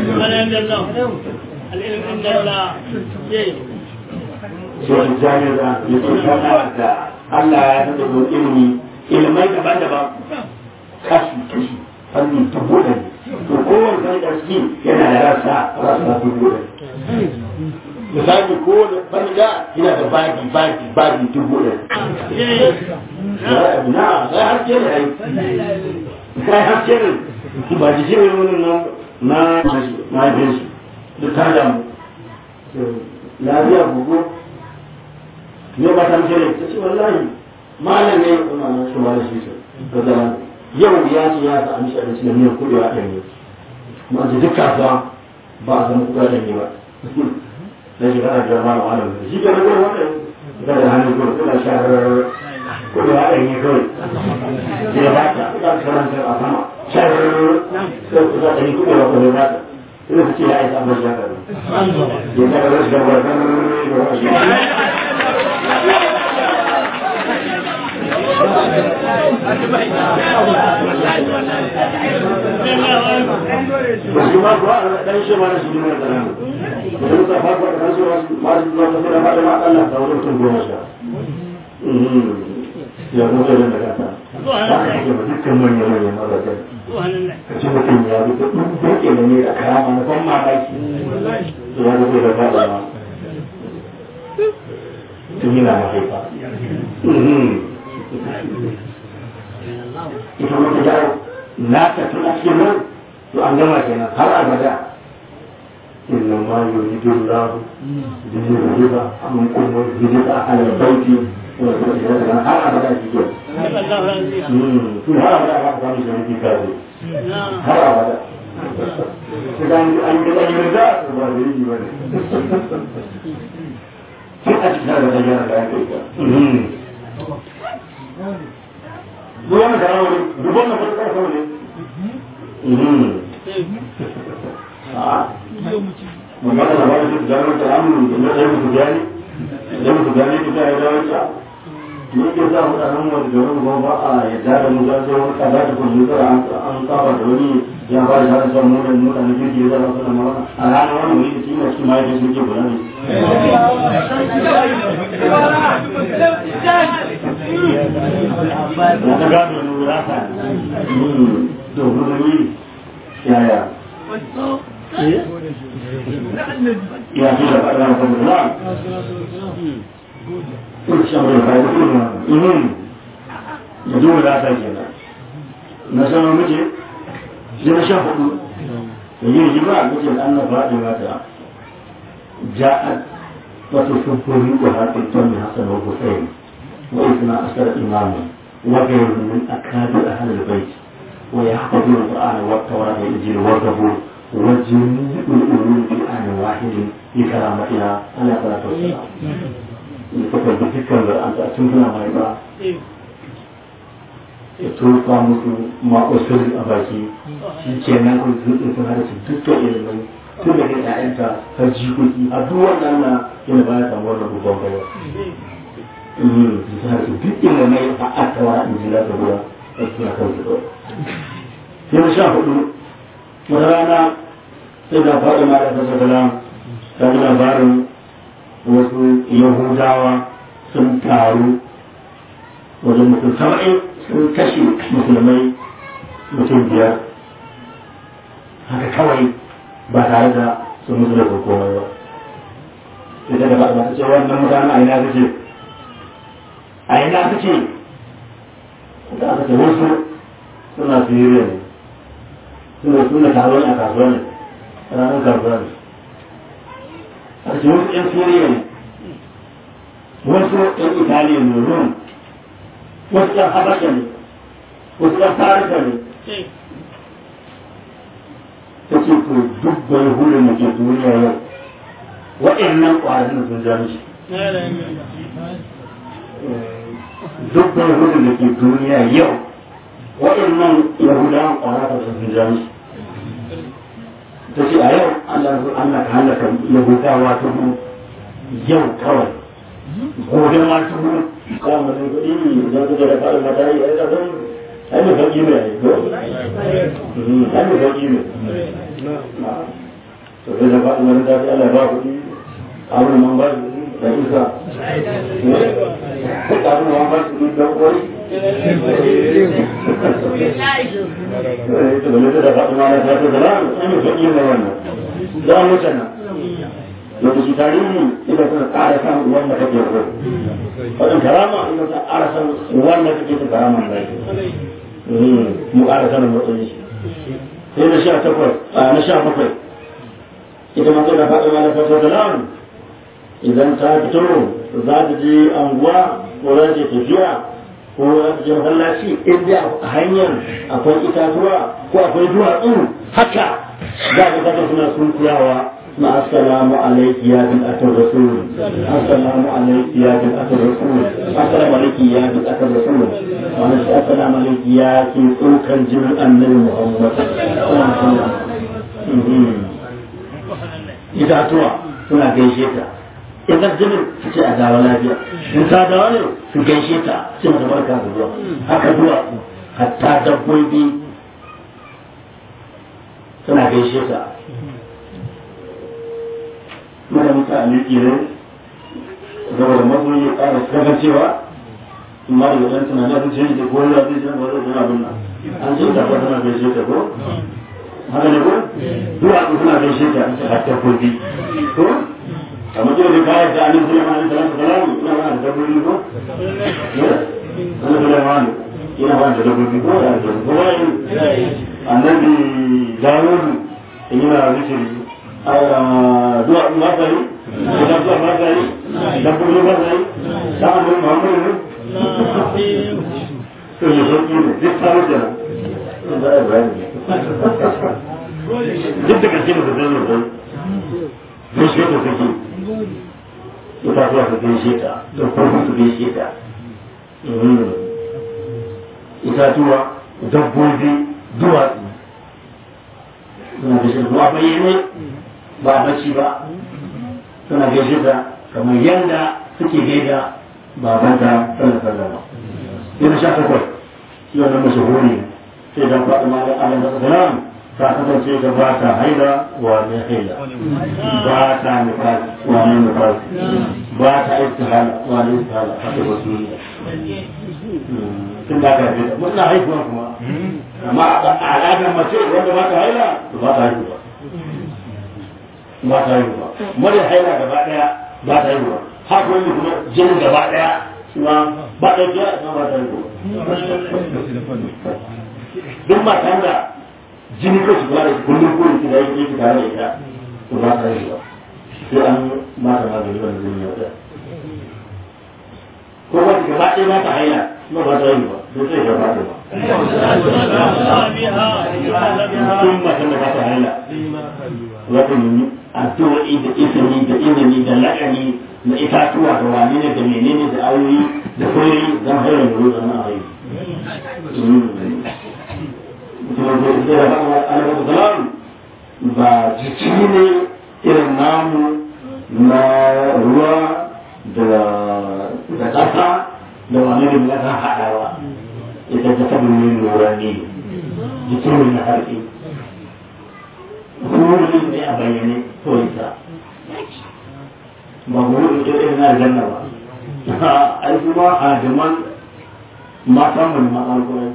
Sai jami'ar da ya ce kana da Allah ya san da kuma ilimi ilimai daban-daban kashi kashi fanni dubu ɗari. To kowane fanni da ciki yana da rasa rasa dubu ɗari. misali ko wani da yana da bagi bagi bagi dubu ɗari. Na sai haske ne ai. Sai haske ne ba da shi ne wani nan na na bin shi da ta damu. Lafiya gugu ne ba ta mace ne ta ce wallahi malam ne kuma na shi wani shi ce ga zama yau ya ce ya sa amshi abinci da miyan kuɗi a ɗanye. Kuma ce duk kasuwa ba a samu kuɗi a ɗanye ba. na shiga a jama'a na wani shi ke nan wata da da hannun kuma kuna sharar kuma ya ɗanyi kawai sai ya ba ta za ta karanta a sama sharar sai ku za ta yi kuma ya kuma ya ba ta ina su ce ya aisa amma shi ya karu ya ta karu shiga ba ta da wani Wasu ma kuwa ɗan shi ma na shi ne da nan. idan ka farko da kansu masu zuwa ta fara fada ma Allah ta wani mutum goma sha ya kuma da da kasa ba ka ce ba dukkan manyan manyan mazajen ka ce mutum ya bi da duk da ne a karama na ban mamaki to ya zo da fada ma tun yana mahaifa ita wata jawo na ta tuna cikin nan to an gama kenan har abada إنما يريد الله ليذهب عنكم الرجس على البيت har abada shi ke tun har abada ba ka samu shi kare har abada idan an yi da yin da ba da yi ba ne sai a cikin da yana da ake ka Duk wani karawa ne, duk wani karawa ne. mamma da labarin su gano ta amu da na ɗaya musu gani da musu gani ta ta yi dawo ta ni ke sa mutanen wani garin kuma ba a yadda da mu za su wani kaza da kuma zara an saba da wani ya ba da son mu da mutane kirki ya zara suna mara a ranar wani wuri da kima shi ma yake suke kula ne na ta gado ne wurata to gudunmi yaya ya fi da faɗa da kuma na kun shi amurka da kuma da duk wurata kenan na sanar muke zai sha hudu da yin jiba a cikin an na faɗi mata ja'ad wato sufuri ko haƙin tonni hasan wa husayn wa isna asar imamu wa ghayru min akabir ahli albayt wa yahfazuna alqur'ana wa tawrata wal injil wa zabur wa jami'ul ulum fi an wahid bi karamatiha ala salatu wassalam ni ko da dukkan da an ta tun mai ba ya tofa musu ma'usur a baki shi ke nan kun zuɗin sun hada su dukkan ilimin tun da kai ƴaƴanta har jikoki a duk wannan na yana baya samu wannan babban bayan sun hada su duk ilimai a attawa in ji lafiya ruwa a suna kan su ɗau yana sha hudu wata rana sai da faɗi ma da fasa salam ta ji labarin wasu yahudawa sun taru wajen mutum saba'in sun kashe musulmai mutum biyar haka kawai ba tare da sun musu da komai ba sai daga ba ta ce wannan mutane a ina suke a ina suke da aka ce wasu suna siriya ne suna suna taron a kasuwa ne ranar kasuwa ne aka ce wasu yan siriya ne wasu yan italiya ne rum wasu ɗan habasha ne wasu ɗan farisa ne ta ce to duk bai hulun da ke duniya yau waɗannan ƙwarin sun ja mishi duk bai hulun da ke duniya yau waɗannan yahudawan ƙwarin sun ja mishi ta ce a yau Allah ka halaka yahudawa ta yau kawai gobe ma ta ka mutum kuɗi idan kuka da fara mata yi ai kasan ai mai sauƙi ne ai ko ai mai sauƙi ne to sai da faɗi wani tafi Allah ba kuɗi abin man ba da isa abin man ba su don kori to bane da faɗi ma na tafi da ran ai mai sauƙi ne wannan za mu tana lokaci tarihi ita suna ƙara samun wanda kake so wajen karama ita ta ƙara samun wanda kake ta karama da mu ƙara sanin matsayin shi sai na sha takwas a na sha bakwai ita ma tana faɗi mana fasa salam idan ta fito za ta je anguwa ko za ta tafiya ko za ta je masallaci inda a hanyar akwai itatuwa ko akwai duwatsu haka za ka kasa suna sunkuyawa مع السلام عليك يا بنت الرسول السلام عليك يا بنت الرسول السلام عليك يا بنت الرسول السلام عليك يا كيسوك الجن النبي محمد إذا أتوا suna gaishe ta in ga jinin su ce a dawo lafiya in ta dawo ne su gaishe ta su mata barka da zuwa haka zuwa hatta dabbobi suna gaishe ta mana mutane kenan saboda masoyi ya ƙara kaga cewa amma da wajen tunanin sun ce da kowa zai san ba zai abin nan an ce ta tana gaishe ta ko haka ne ko duwa ku suna gaishe ta har ta kofi ko kamar kira da kayan da annabi Sulaiman alaihi salatu wasalam ina ba da dabbobi ko annabi Sulaiman ina ba da dabbobi ko da ko annabi Dawud ina zikiri dua masai, kita dua masai, dan perlu masai, sama dengan Muhammad ini. Itu yang ini, dia tahu je. Tidak ada lagi. Dia dekat sini betul betul. Terus kita pergi. Kita buat pergi kita, terus pergi kita. Kita dua, dabbobi dua. Suna da shi ruwa bayyane ba bacci ba suna gaishe ta kamar yadda suke gaida babanta sallallahu alaihi wasallam yana sha takwas shi wannan mashahuri sai dan faɗi ma da Allah sallallahu ta kasance ta ba ta haila wa ne haila ba ta nifas wa ne nifas ba ta istihala wa ne istihala haka ba su tun da ka haife mun na haihuwa kuma amma a al'adar mace wanda ba ta haila ba ta haihuwa ba ta haihuwa mara haila gaba daya ba ta haihuwa haka wani kuma jinin gaba daya kuma ba ta haihuwa ba ta haihuwa duk matan da jini ko su kula da shi kullum ko da yake yake tare da ita to ba ta haihuwa sai an mata magani wanda zai yi wata ko ba ta gaba ɗaya ba ta haila kuma ba ta haihuwa sai sai gaba ɗaya ba mutum matan da ba ta haila wata yi addu'o'i da izini da izini da la'ani na itatuwa da wane ne da menene da ayoyi da koyoyi don haila da ruwa na ayoyi ba jiki ne irin namu na ruwa da ƙasa da wani da ya kan haɗawa ita ta tabi ne lura ne jiki ne na harfi huri ne a bayyane ko ita ba huri ita irin na aljanna ba ai kuma hadiman matan mu ma alƙur'ani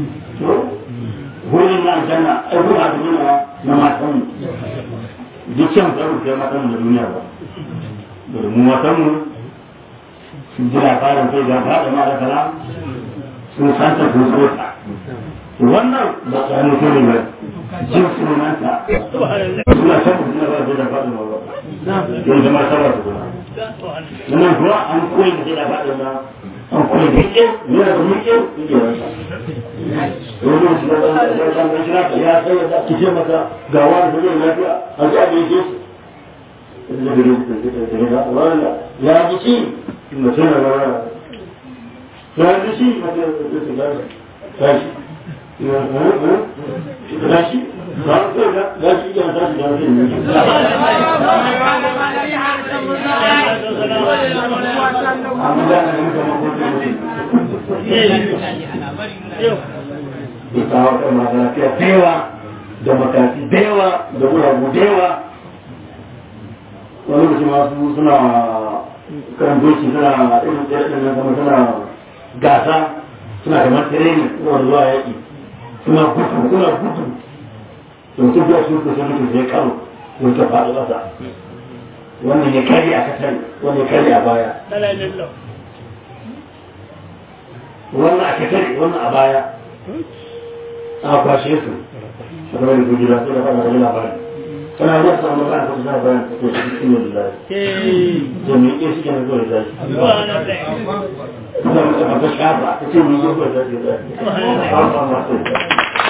wurin na aljanna ai kuma da nuna na matan mu dukkan tsaro kai matan mu da duniya ba da mu matan mu sun ji labarin kai ga fada ma da kala sun san ta sun so ta wannan ba tsaro kai ne ba jin sunanta suna san mu suna ba da fada ma ba yanzu ma sabar su kuma wannan kuwa an koyi da fada ma an koyi da ke yana da muke ke wasa domin su da ɗan ɗan shi naka ya sai da ki ce maka ga wani da zai lafiya a ji abin ke ya ji ci mutum na bara ya ji ci mutum da su gasa tashi tashi ba a kai ga gashi iya tashi da wasu ne amma da na muka makokin mutum da kawo kan masu lafiya da yawa da makafi da yawa da guragu da yawa wani lokaci masu suna kan doki suna irin tsaye ɗin nan kuma suna gasa suna kamar tireni suna zuwa yaƙi suna gudu suna gudu da mutum biya su kusa mutum sai karo wani ta faɗi ƙasa wannan ya kari a kasar wannan ya kari a baya wannan a kasar wannan a baya a kwashe su a gaba da gujira sai da fara da labarin kana zuwa samun magana ko suna bayan ko su cikin yin da jami'ai suke na zuwa da suna mutu a gashi haka ta ce mun yi zuwa da da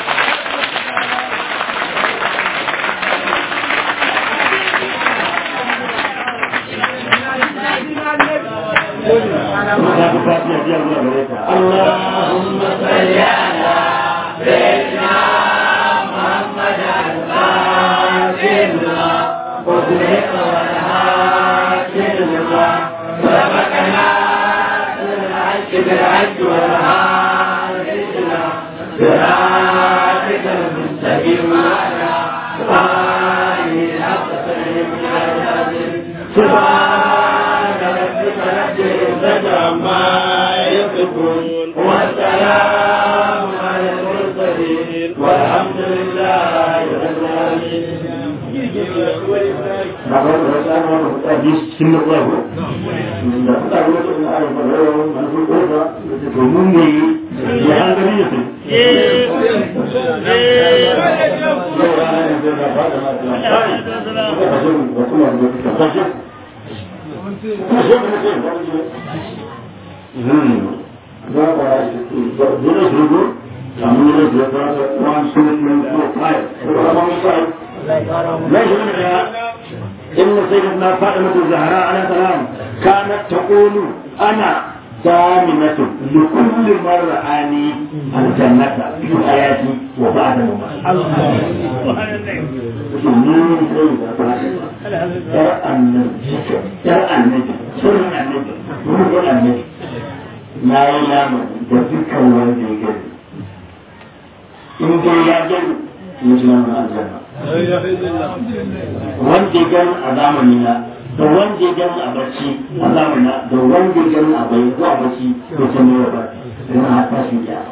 اللهم صل على سيدنا محمد الفاتحة وزرق والهاشم لما سبقنا بالحج بالحج والهاشم صراطك المستقيم على آله الحق سبحان ربك رب العزة عما يصفون والسلام على المرسلين والحمد لله رب العالمين Bapak berusaha menjadi simbol lagu. Tidak tahu itu ada pada manusia berada di bumi yang tadi itu. Hmm. Berapa itu? Dulu dulu kami berada one two three four five. Berapa misal? ليس منها إن سيدنا فاطمة الزهراء عليه السلام كانت تقول أنا ضامنة لكل مرة آني الجنة في حياتي وبعد مماتي domin sai da ba yar annabi yar annabi sunan annabi ruhun annabi na yi lama da dukkan wanda ya gani in dai ya gani ya ji nan aljanna wanda ya gani a zamani na da wanda ya gani a bacci a zamani na da wanda ya gani a bai ko a bacci ko ta ne ba ina haka shi ya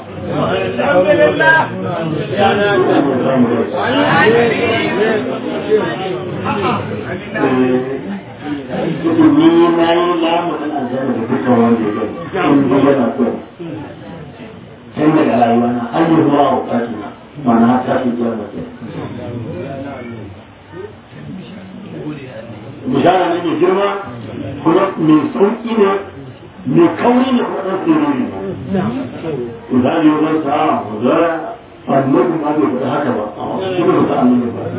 ni na yi lamunin aljanna da dukkan wanda ya gani in dai yana so tun daga rayuwa na har yi zuwa a wakati na mana har tashi kiyar mutum bishara ne mai girma kuma mai sauki ne mai kauri ne kuma ɗan tsoro ne misali wajen sa'a wazara annabi ma bai faɗi haka ba a shi ne ta annabi ba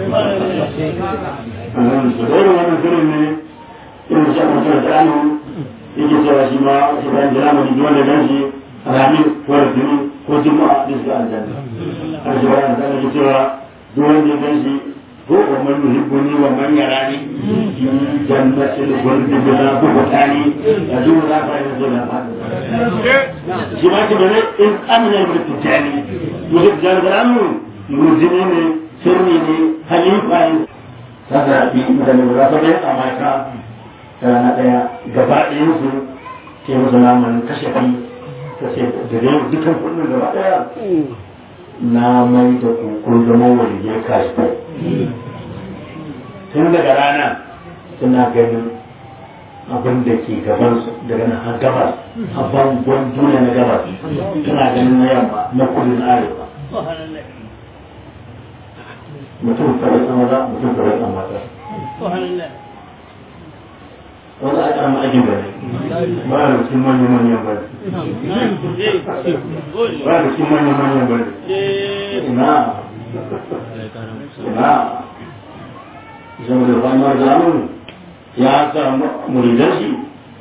su da irin wannan shirin ne irin shi a mutum da anu yake cewa shi ma shi bayan jira mai jiwon da gan shi ramin ko rasini ko juma'a da su aljanna a shi bayan da ake cewa duk wanda ya gan shi ko wa man yuhibbuni wa man yarani fi jannatil khuldi bila buhtani ya duk da ba ya zo da ba shi ma ce bane in amina bi tijani yusuf jargaramu mujini ne sirri ne halifa ne saka bi da ne ba sai a mata rana daya gaba ɗayan su ke musu naman kashe kai ta ce da dai dukkan kullun gaba daya na mai da kuku zama waliyar kashi tun daga rana suna ganin abin da ke gaban su daga nan har gabas a bangon duniya na gabas suna ganin na yamma na kudu na arewa mutum kawai san maza mutum kawai san mata wanda aka rama ajin bane ba da cikin manyan manyan bane ba da cikin manyan manyan bane ina ina zama da famar zamun ya samu muridan shi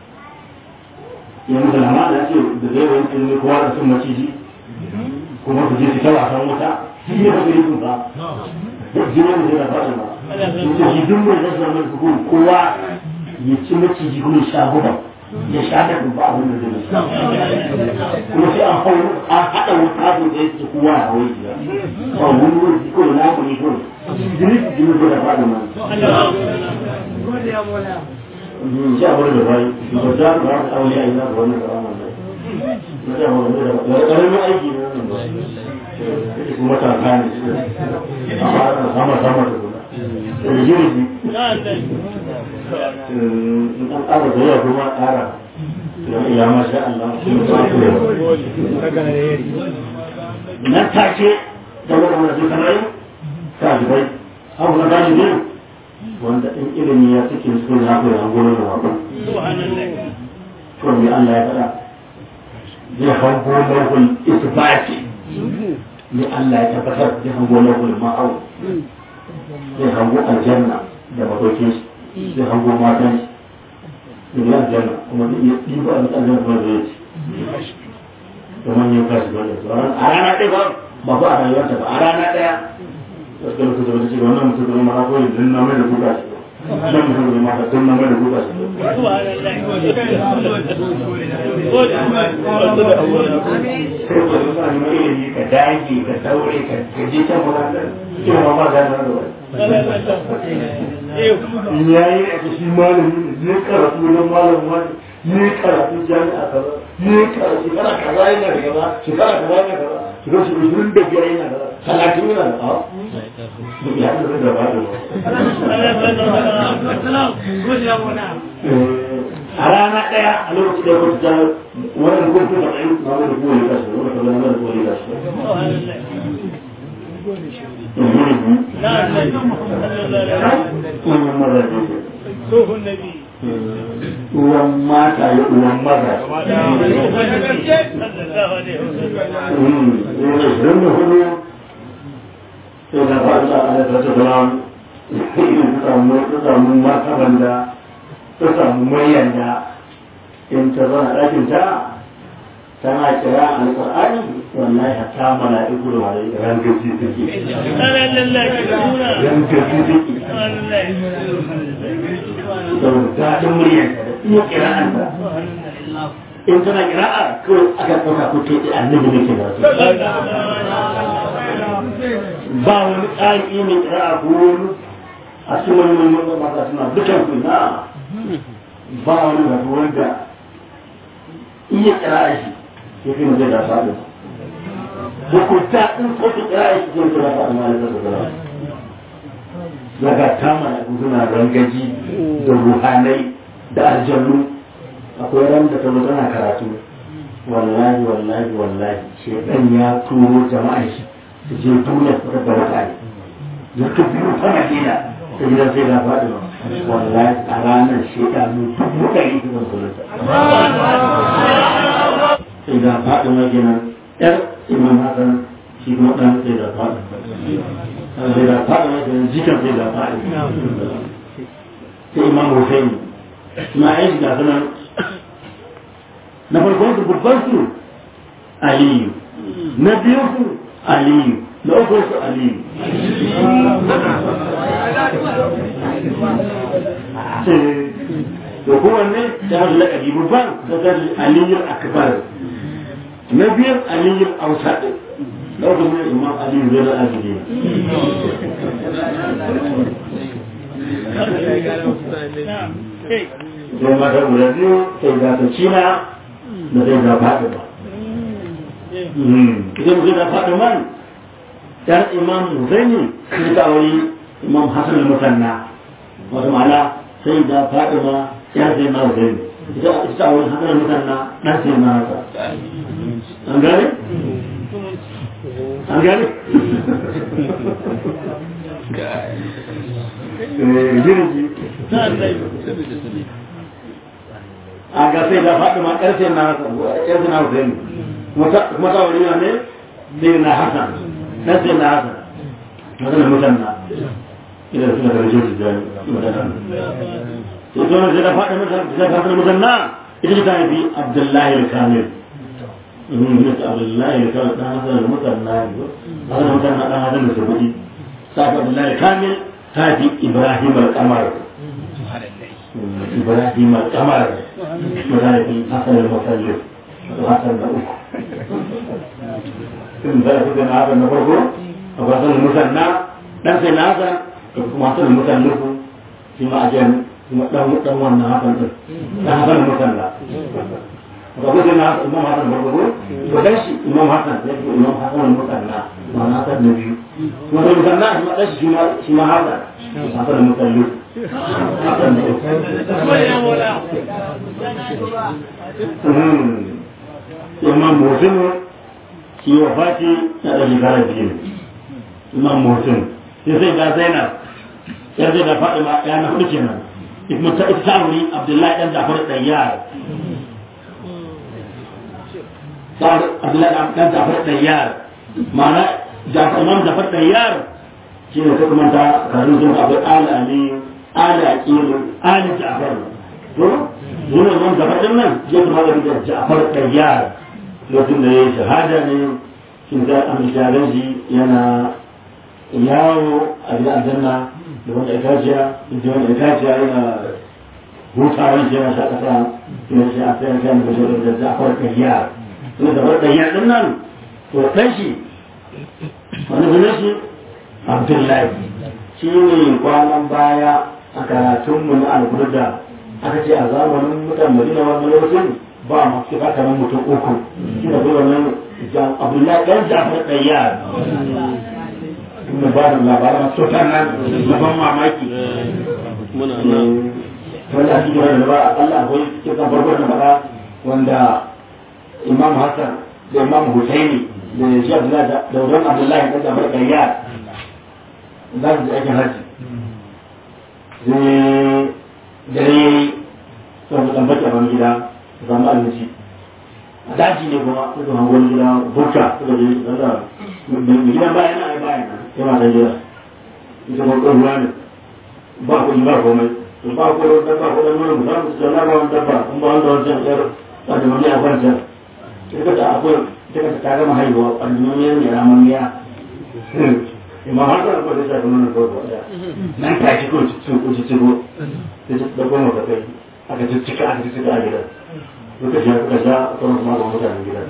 ya musu lama da ce da zai wani tuni kowa da sun maciji kuma su je su ta wasan wuta shi ne ba su yi sun ba jini da zai da fata ba su shi duk mai zasu zama su kuma kowa ya ci maciji kuma sha gudan ya sha da ba abin da zai kuma sai an hau an haɗa wuta su da ya ci kowa a wai jiya ba wani wani ko na ku ne kawai jini jini ko da fada ma shi a wurin da bai ba za ku ba aure a ina ga wannan karama ne na da wannan da ya karamin aiki ne wannan ba kuma ta kan shi amma ana sama sama da kuma da jini in an ƙara da yawa kuma ƙara ya masha Allah nan take da wannan da kamar ɗalibai abu na ɗalibi wanda in ilimi ya cikin su ya fi yan gurin rabu to me Allah ya faɗa zai hango lahul isbati ne Allah ya tabbatar zai hango lahul ma'au zai hango aljanna da madokin shi zai hango matan shi da aljanna kuma zai iya ɗiba aljanna kuma zai ci da manyan kashi ba a rana ɗaya ba ba ba a rayuwarta ba a rana ɗaya gaskiya mutum da wata ce wannan mutum da ma ko yanzu na mai da kuka shi nan mutum da ma tun na mai da kuka shi sai ko da sa ni ilimi ka dage ka daure ka ka je ta murata ke ma ba da nan da wani yayi a shi malami ne karatu na malamin wani ne karatu jami'a kaza ne karatu kana kaza yana da kaza shekara kaza yana da kaza shiga shi ishirin da biyar yana da talatin yana da a ya da da ba da a rana ɗaya a lokacin da wata ta wannan kuma ta tsaye na wani kuma ya kasu wani kuma na wani kuma ya kasu uwan mata ya uwan maza don da hudu sai da fata a da ta salam ta samu martaban da ta samu muryan da in ta zana ɗakin ta tana kira alƙur'ani wallahi hatta mala'iku da wani rangaji suke rangaji suke saboda daɗin muryarsa da iya kira'anta in tana kira'a kawai aka ɗauka ko ke da annabi ne ke da su ba wani ƙari mai kira'a ko wani a cikin wani wani wani mata suna dukan su na ba wani wato wanda iya kira'a shi ya fi zai da faɗi hukunta in ko ta kira'a shi ke da faɗi ma da ta zara daga kama da suna rangaji da ruhanai da aljannu akwai ran da ta zo tana karatu wallahi wallahi wallahi shekan ya turo jama'a shi su je duniya su da mutane ya ka biyu ta madina ta gidan sai da faɗi wallahi a ranar shekanu dubu ɗari su zan kulanta sai da faɗi ma kenan yar imam hasan shi kuma ɗan sai da faɗi sai da faɗi ma kenan jikan sai da faɗi sai imam hussein ma ya shiga sunan na farkon su babban su aliyu na biyu su aliyu na uku su aliyu to kowanne ta hajji laƙabi babban ta hajji aliyu akbar na biyar aliyu ausa na uku ne imam aliyu zai na abidi sai mata guda biyu sai za ta cina da zai ga faɗi ba. Idan zai ga faɗi man, ‘yar imam Zaini sun ta wani imam Hassan al-Musanna, wata ma'ana sai ga faɗi ma ‘yar zai ma Zaini. Ita ta wani Hassan al-Musanna ɗan sai ma haka. An gane? An gane? Jirgi. a ga sai da faɗi ma ƙarfe na ƙarfe na Hussein kuma ta wuri ne sai na Hassan na sai na Hassan na zana mutanna idan suna da rajin jijjani mutanna sai zo sai da faɗi mutanna mutanna ita ce ta haifi Abdullahi al-Kamil Abdullahi al-Kamil ɗan Hassan al-Mutanna Hassan mutanna ɗan Hassan da Sabuɗi sa Abdullahi al-Kamil ta haifi Ibrahim al-Qamar إبراهيم القمر وذلك حسن المسلم وحسن الأخ in za su gana haka na farko a wasan musanna dan sai na haka da kuma wasan musanna ku shi ma ajiyar kuma dan dan wannan hakan din dan hakan musanna ga kuma na imam hasan farko ko to dan shi imam hasan sai ko imam hasan musanna ma na hasan na biyu kuma da musanna shi ma dan shi ma shi ma hasan hasan musanna hasan ne imam musin shi wa fati na da shekara biyu imam musin sai sai da zainab ya zai da faɗi ma ya na hudu kenan kuma ta ita wuri abdullahi dan jafar dan yar abdullahi dan jafar dan yar ma'ana jafar imam jafar dan yar shi ne ta kuma ta karin sun abu ala ali ala aqilu ali jafar to yana imam jafar din nan ya kuma da jafar dan yar lokacin da ya yi shahada ne shin za a mishalar shi yana yawo a gidan aljanna da wanda ya kaciya da wanda ya kaciya yana hutawan shi yana shakata yana shi a tsayin kan da shi da zafar kariya ina da wadda ya din nan to dan shi wani sunan shi abdullahi shi ne kwanan baya a karatunmu na alburda aka ce a zamanin mutan madina wannan lokacin ba ma su ba kamar mutum uku shi da kuma nan abdullahi ɗan jafar ɗayyar kuma ba da labaran sotar nan na ban mamaki wanda a cikin wanda ba a Allah akwai cikin farko da faɗa wanda imam hassan da imam husaini da shi abdullahi da wurin abdullahi ɗan jafar ɗayyar za su ji aikin hajji sai dare ya yi sau da tambaci a wani gida zama abinci a daji ne kuma suka hango wani gida burka suka je daga mai gidan bayan na ai bayan nan sai matan gida ita kuma ɗan ruwa ne ba kuɗi ba komai to ba ko da ba ko da nuna mu samu su da ba wani dabba in ba wanda wancan yar ba da wani a wancan ita da akwai ita ka ta gama haihuwa ƙwalloniyar ne ramaniya imam har da akwai da shafi nuna kawai ɗaya nan ta ci ko cikin ko cikin ko ta ci da goma ka kai aka ci cika aka ci cika a gidan duka shi aka sha a kan kuma da mutanen gidan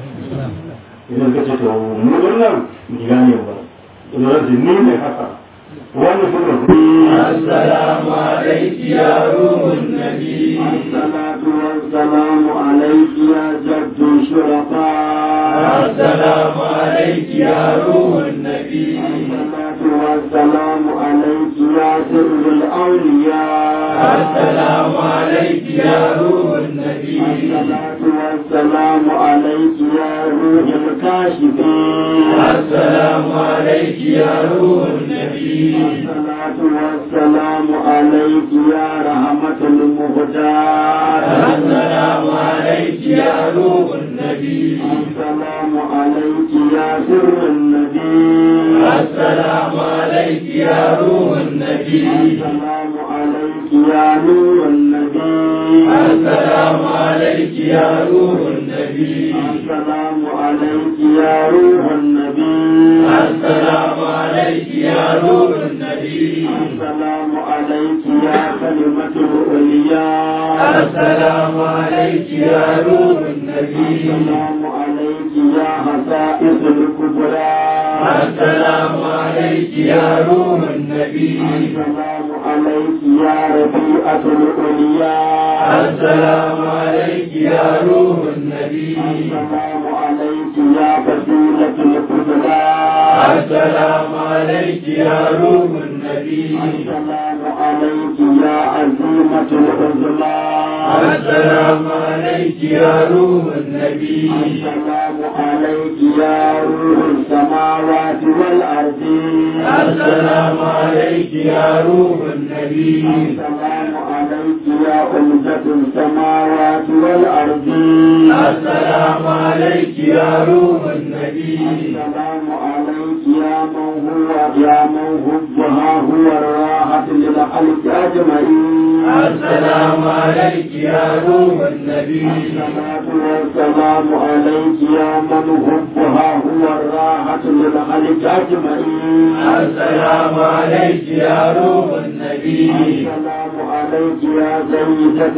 idan ka ce to mu wannan gida ne ba idan ce ni ne haka wanda suka fi السلام عليك يا روح النبي الصلاة والسلام عليك يا جد الشرفاء السلام عليك يا روح النبي الصلاة والسلام عليك يا سر الأولياء السلام عليك يا روح النبي الصلاة والسلام عليك يا روح الكاشفين السلام عليك يا روح النبي الصلاة والسلام عليك يا رحمة المهداة السلام عليك يا روح النبي السلام عليك يا سر النبي السلام عليك يا روح النبي السلام عليك يا نور النبي السلام عليك يا روح النبي السلام عليك يا روح النبي السلام عليك يا روح النبي السلام عليك يا كلمة العليا السلام عليك يا روح النبي السلام عليك يا خصائص الكبرى السلام عليك يا روح النبي السلام عليك يا رفيعة العليا السلام عليك يا روح النبي السلام عليك يا فضيلة الفضلاء السلام عليك يا روح النبي السلام عليك يا عزيمة العظمى السلام عليك يا روح النبي السلام عليك يا روح السماوات والأرض السلام عليك يا روح النبي السلام عليك يا أمجة السماوات والأرض السلام عليك يا روح النبي السلام عليك يا من هو يا من هبها هو الراحة للخلق أجمعين السلام عليك يا روح النبي الصلاة والسلام عليك يا من هبها هو الراحة للخلق أجمعين السلام عليك يا روح النبي السلام عليك يا سيدة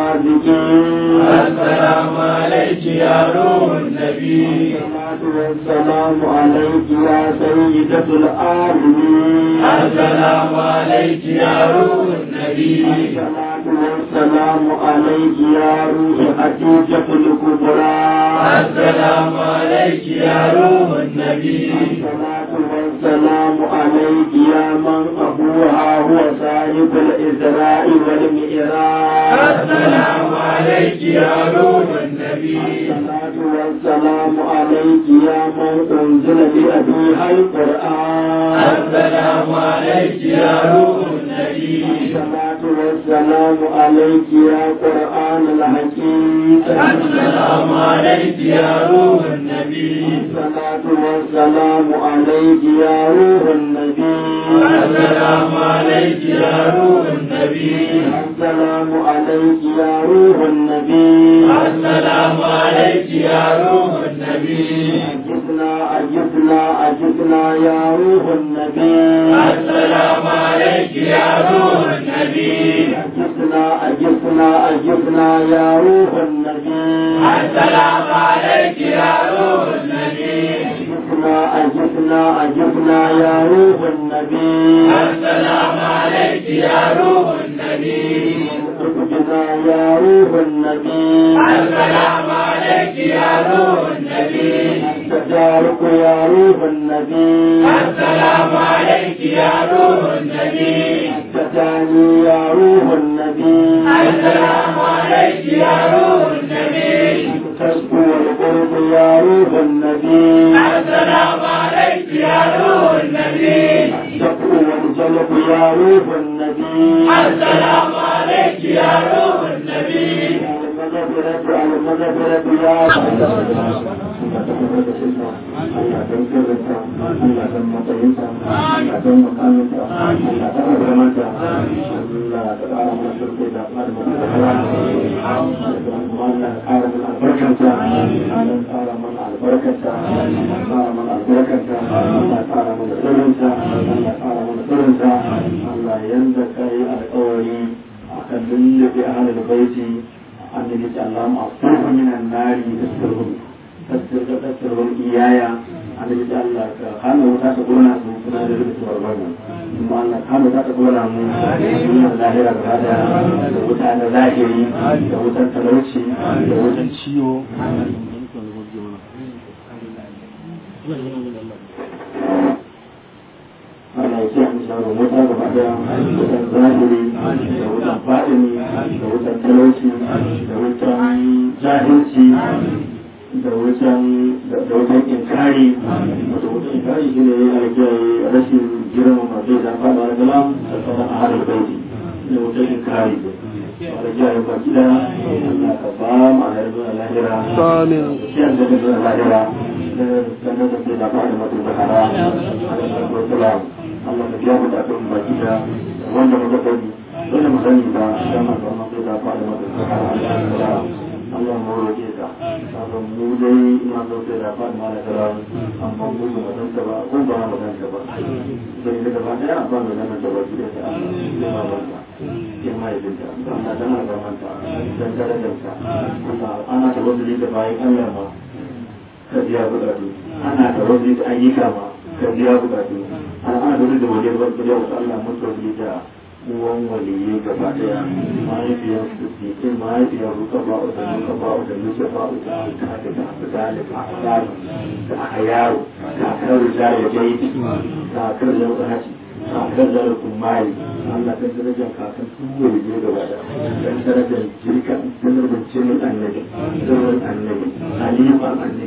الرازقين السلام عليك يا روح النبي الصلاة والسلام عليك يا سيدة العالمين السلام عليك يا روح النبي الصلاة والسلام عليك يا روح حديثة الكبرى السلام عليك يا روح النبي الصلاة والسلام عليك يا من أبوها هو صاحب الإسراء والمئراج السلام عليك يا روح النبي الصلاة والسلام عليك يا من أنزل بأبيها القرآن السلام عليك يا روح النبي الصلاة والسلام عليك يا قرآن الحكيم السلام عليك يا روح النبي الصلاة والسلام عليك يا روح النبي السلام عليك يا روح النبي السلام عليك يا روح النبي السلام عليك يا روح النبي أجبنا أجبنا أجبنا يا روح النبي السلام عليك يا روح النبي أجبنا أجبنا أجبنا يا روح النبي السلام عليك يا روح النبي أجبنا أجبنا أجبنا يا روح النبي السلام عليك يا روح النبي أجبنا يا روح النبي السلام عليك يا روح النبي تجارك يا روح النبي السلام عليك يا روح النبي تجاني يا روح النبي السلام عليك يا روح النبي تشكو القرب يا روح النبي السلام عليك يا روح النبي الشكو والجلب يا روح النبي السلام عليك يا روح النبي المغفرة المغفرة يا Allah ta kuma da cinta Allah don sirrinta Allah don matsayinta Allah don makaminta Allah ta ƙarfamanta Allah ta ƙara mana shirke da ƙara mana da hawa Allah ƙara mana albarkanta Allah ƙara mana albarkanta Allah ƙara mana albarkanta Allah ƙara mana sirrinta Allah ƙara mana sirrinta Allah yanda kai alƙawari akan lullube ahlul baiti annabi ta Allah ma'fuhu minan nari tasirhum tasirhum iyaya annabi ta Allah ka hana wuta ta gona su suna da rubutu barbara kuma Allah ka hana wuta ta gona mu sunan lahira gaba da da wuta na zahiri da wutan talauci da wutan ciwo Allah ya ce an shawo wuta gaba da wutan zahiri da wutan fadini da wutan talauci da wutan jahilci da wutan da wutan inkari wato wutan inkari shi ne alkiyaye rashin girma masu da fada da kalam da sauran a harin baiti da wutan inkari alkiyaye ba gida Allah ka ba mu a harin lahira Amin. shi an da lahira da sanar da ke da fada masu da hara da Allah ka biya bukatun baki da wanda muka sani wanda mu sani ba dan ma ba mu da fara mata sahara Allah mu roke ka kaga mu dai ina so sai da fara mala kara amma mu ba mu san ba ko ba mu san ba sai da gaba daya ba mu san ta ba da ta Allah ba ba ke mai dinta Allah dan ma ba manta dan darajar ka Allah ana tawazzuli da bayan Allah ma ka biya bukatu ana tawazzuli da ayyuka ma ka biya bukatu ana ana dole da wajen ban kariya wasu Allah mutu da uwan waliyai gaba daya mahaifiyar su ke mahaifiyar ruka ba a da nuka ba a da nuka ba a da nuka da ta fi zalika a tsari da aka yaro kakar rijaya jaidi kakar yau haji kakar zarar kumari Allah kan darajar kakan tuwa ne gaba da kan darajar jirka kan darajar jinin annabi sirrin annabi halifan annabi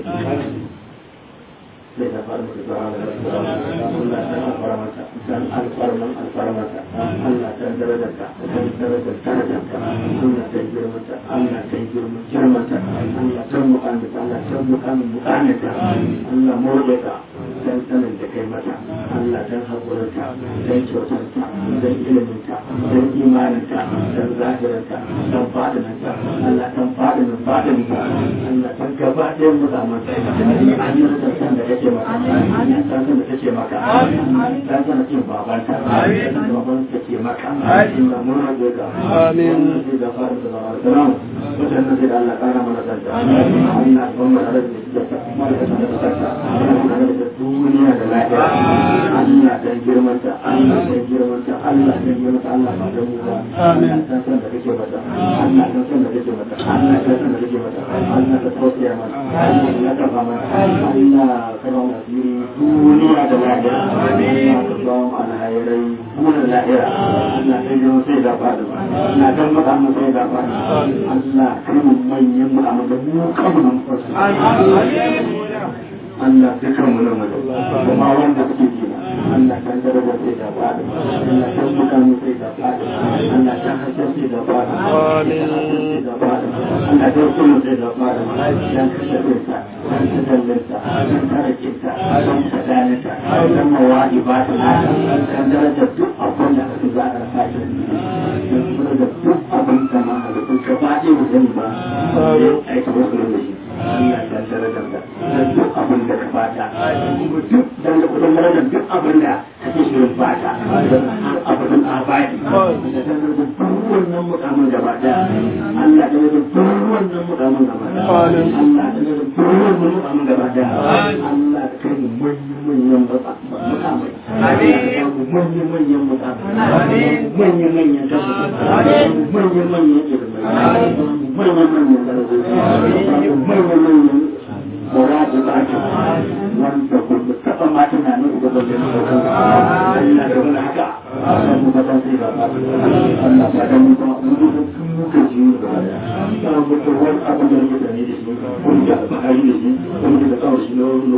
sai da faru da zuwa da Allah ta alfara mata dan alfarman alfarmata Allah ta darajarta dan darajar darajarta Allah ta girmata Allah ta girma girmata Allah ta mu'amata Allah ta mu'amin mu'amata Allah mordeka dan sanin da kai mata Allah dan haƙurinta dan kyautarta dan iliminta dan imaninta dan zahirinta dan fadinanta Allah dan fadinin fadininta Allah dan gaba ɗayan musamman an yi san da kake maka an san da kake maka an san da cin babanta baban kake maka inda mun rage ka Amin. da fara da zama da nan wajen da da Allah kara mana santa Allah ban mu da da mana da santa Allah da duniya da lafiya Allah dan girmanta Allah dan girmanta Allah dan girmanta Allah ba da mu ba Allah dan san da kake mata Allah dan san da kake mata Allah dan san da kake mata Allah ka tausaya mana Allah ya kafa mana Allah ka ba mu asiri duniya da lafiya Allah ka ba mu alhairai duniya da lafiya Allah dan girmanta sai da fadi Allah dan maka mu sai da fadi Allah kai mu manyan mu amma da mu kan mu fasu Allah dukan mu nan wajen kuma wanda suke jina Allah kan darajar sai da fadi Allah kan buka mu sai da fadi Allah kan hasken sai da fadi Amin. Allah kan kullu sai da fadi dan kashafinsa dan tadallinsa dan tarakinsa dan sadalinsa dan mawadi ba ta nata kan darajar duk abin da aka za a rasa shi dan darajar duk abin da ma halittun ka ba ɗaya mu sani ba sai aiki wasu da shi Allah dan darajar da dan duk abin da ka bata kuma duk dan da kudin darajar duk abin da kake shirin bata dan har abadin abadi da dan darajar duk wannan mukamin gaba daya Allah dan darajar duk wannan mukamin gaba daya Amin. Allah dan darajar duk wannan mukamin gaba daya Allah da kai mu manyan manyan mukamai Amin. manyan manyan mukamai manyan manyan tabbata manyan manyan ilimai manyan manyan darajoji manyan manyan muradu da ake wanda kuma taɓa ma tunanin ubangiji na saukan Allah da wani haka Allah mu fatan sai ba ba Allah ba da mu kuma mu da kun muka ji mu da ya mu da wani abu da yake da ne da shi kun da ba yi da shi kun da kawai shi no no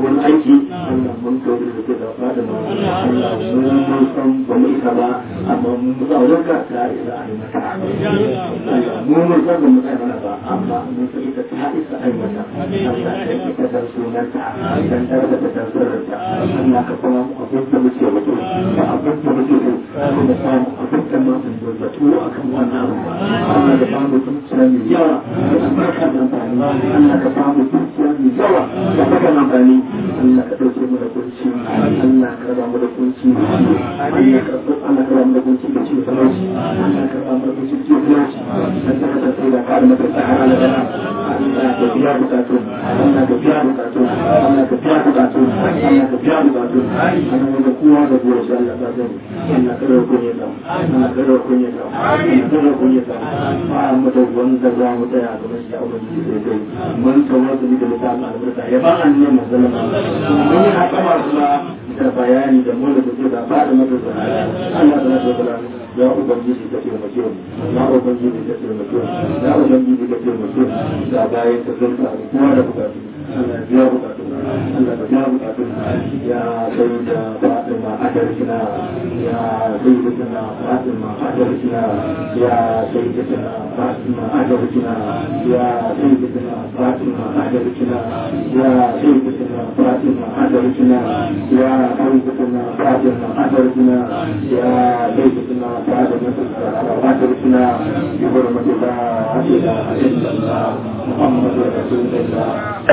wani aiki Allah mun kai da ke da fada ma Allah mun mun san ba mu isa ba amma mun ba wajen ka ta isa a yi mata Allah mun mun san ba mu tsaya mana ba amma mun san ita ta isa a yi mata Allah ta yi ta dan sunanta dan ta da ta dan sunanta Allah ka kuma abin da muke wato da abin da muke so da samu abin da ma mun da tuwo akan wannan abu Allah da ba mu zuciya mai yawa da albarka da amfani Allah ka ba mu zuciya mai yawa da baka amfani Allah ka dauke mu da kunci Allah ka raba mu da kunci Allah ka Allah ka raba mu da kunci da ciwo talauci Allah ka raba mu da kunci da ciwo talauci dan ta ta sai da ka da mata sahara da dana Allah ka biya bukatun Allah ka biya bukatun Allah ka biya bukatun Allah ka biya bukatun Allah da kowa da kowa shi Allah ka sani Allah ka raba kunya da Allah ka raba kunya da Allah ka raba kunya da ba mu da wanda za mu tsaya ga mashi ya ubangiji sai kai mun tawassuli da littafin albarka ya ba an ne mazalama mun yi haka masu da bayani da mu da kuke da ba da mata da Allah ta rasa da ya ubangiji ka taimake mu ya ubangiji ka taimake mu ya ubangiji ka taimake mu da bayan ta zanta kowa da bukatu Allah biya bukatu Allah ka biya bukatu ya sai da Fatima adarkina ya sai da Fatima adarkina ya sai da Fatima adarkina ya sai da Fatima adarkina ya sai da Fatima adarkina ya sai da Fatima adarkina ya sai da Fatima adarkina bi hurmati la ilaha illallah Muhammadur Rasulullah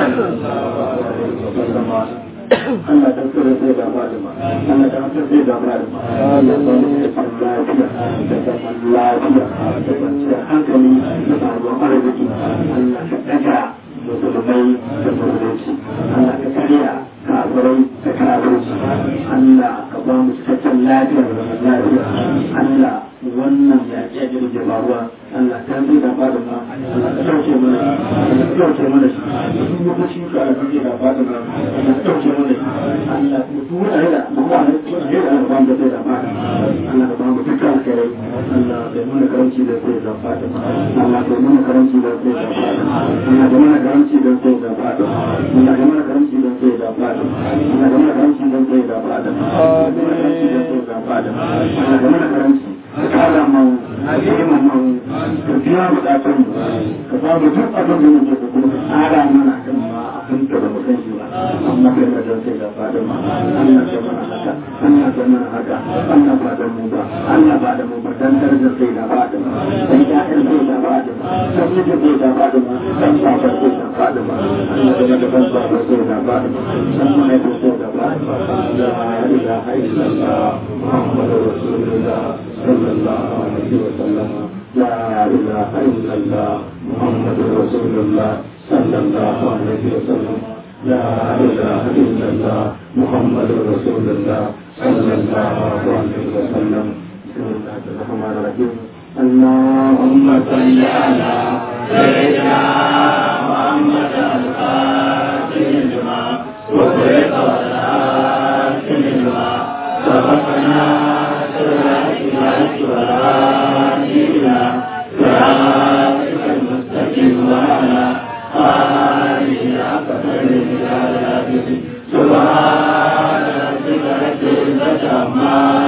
Allah ta tsere sai da Fatima Allah ta tsere sai da Fatima Allah ta tsere lafiya da zaman lafiya da kwanciyar hankali da sabuwar arziki Allah ka daga musulmai da musulunci Allah ka karya kafirai da kafirci Allah ka ba mu cikakken lafiya da zaman lafiya Allah wannan ya ce jirge faruwa Allah ta zai da Fatima Allah ka dauke mana Allah ka dauke mana shi duk lokaci ka da zai da Fatima Allah ka dauke mana shi Allah ku tura da kuma ne ko ne da ba mu da da Fatima Allah ka ba mu dukkan alkhairai Allah ya nuna karanci da sai da Fatima Allah ya nuna karanci da sai da Fatima Allah ya nuna karanci da sai da Fatima Allah ya nuna karanci da sai da Fatima Allah ya nuna karanci da sai da Fatima Allah ya nuna karanci da sai da Fatima Allah ya nuna karanci ka kara mu ka girma mu ka biya bukatun mu ka ba mu duk abin da muke da kuma tsara mana kan ma abin da ba mu san shi ba amma kai ka dan sai da fadin ma Allah ya mana haka Allah ya mana haka Allah ba da mu ba Allah ba da mu ba dan darajar sai da fadin ma dan ya'yan sai da fadin ma dan mijin sai da fadin ma dan babar sai da fadin ma Allah ya da ban babar sai da fadin ma dan mai sai da fadin ma la ilaha illallah muhammadur rasulullah صلى الله عليه وسلم لا إله إلا الله محمد رسول الله صلى الله عليه وسلم لا إله إلا الله محمد رسول الله صلى الله عليه وسلم بسم الله الرحمن الرحيم اللهم صل على سيدنا محمد الفاتح لما وخلق والآتي لما سبقنا صراطك المستقيم وعلى آله حق قدره سبحان ربك رب العزة عما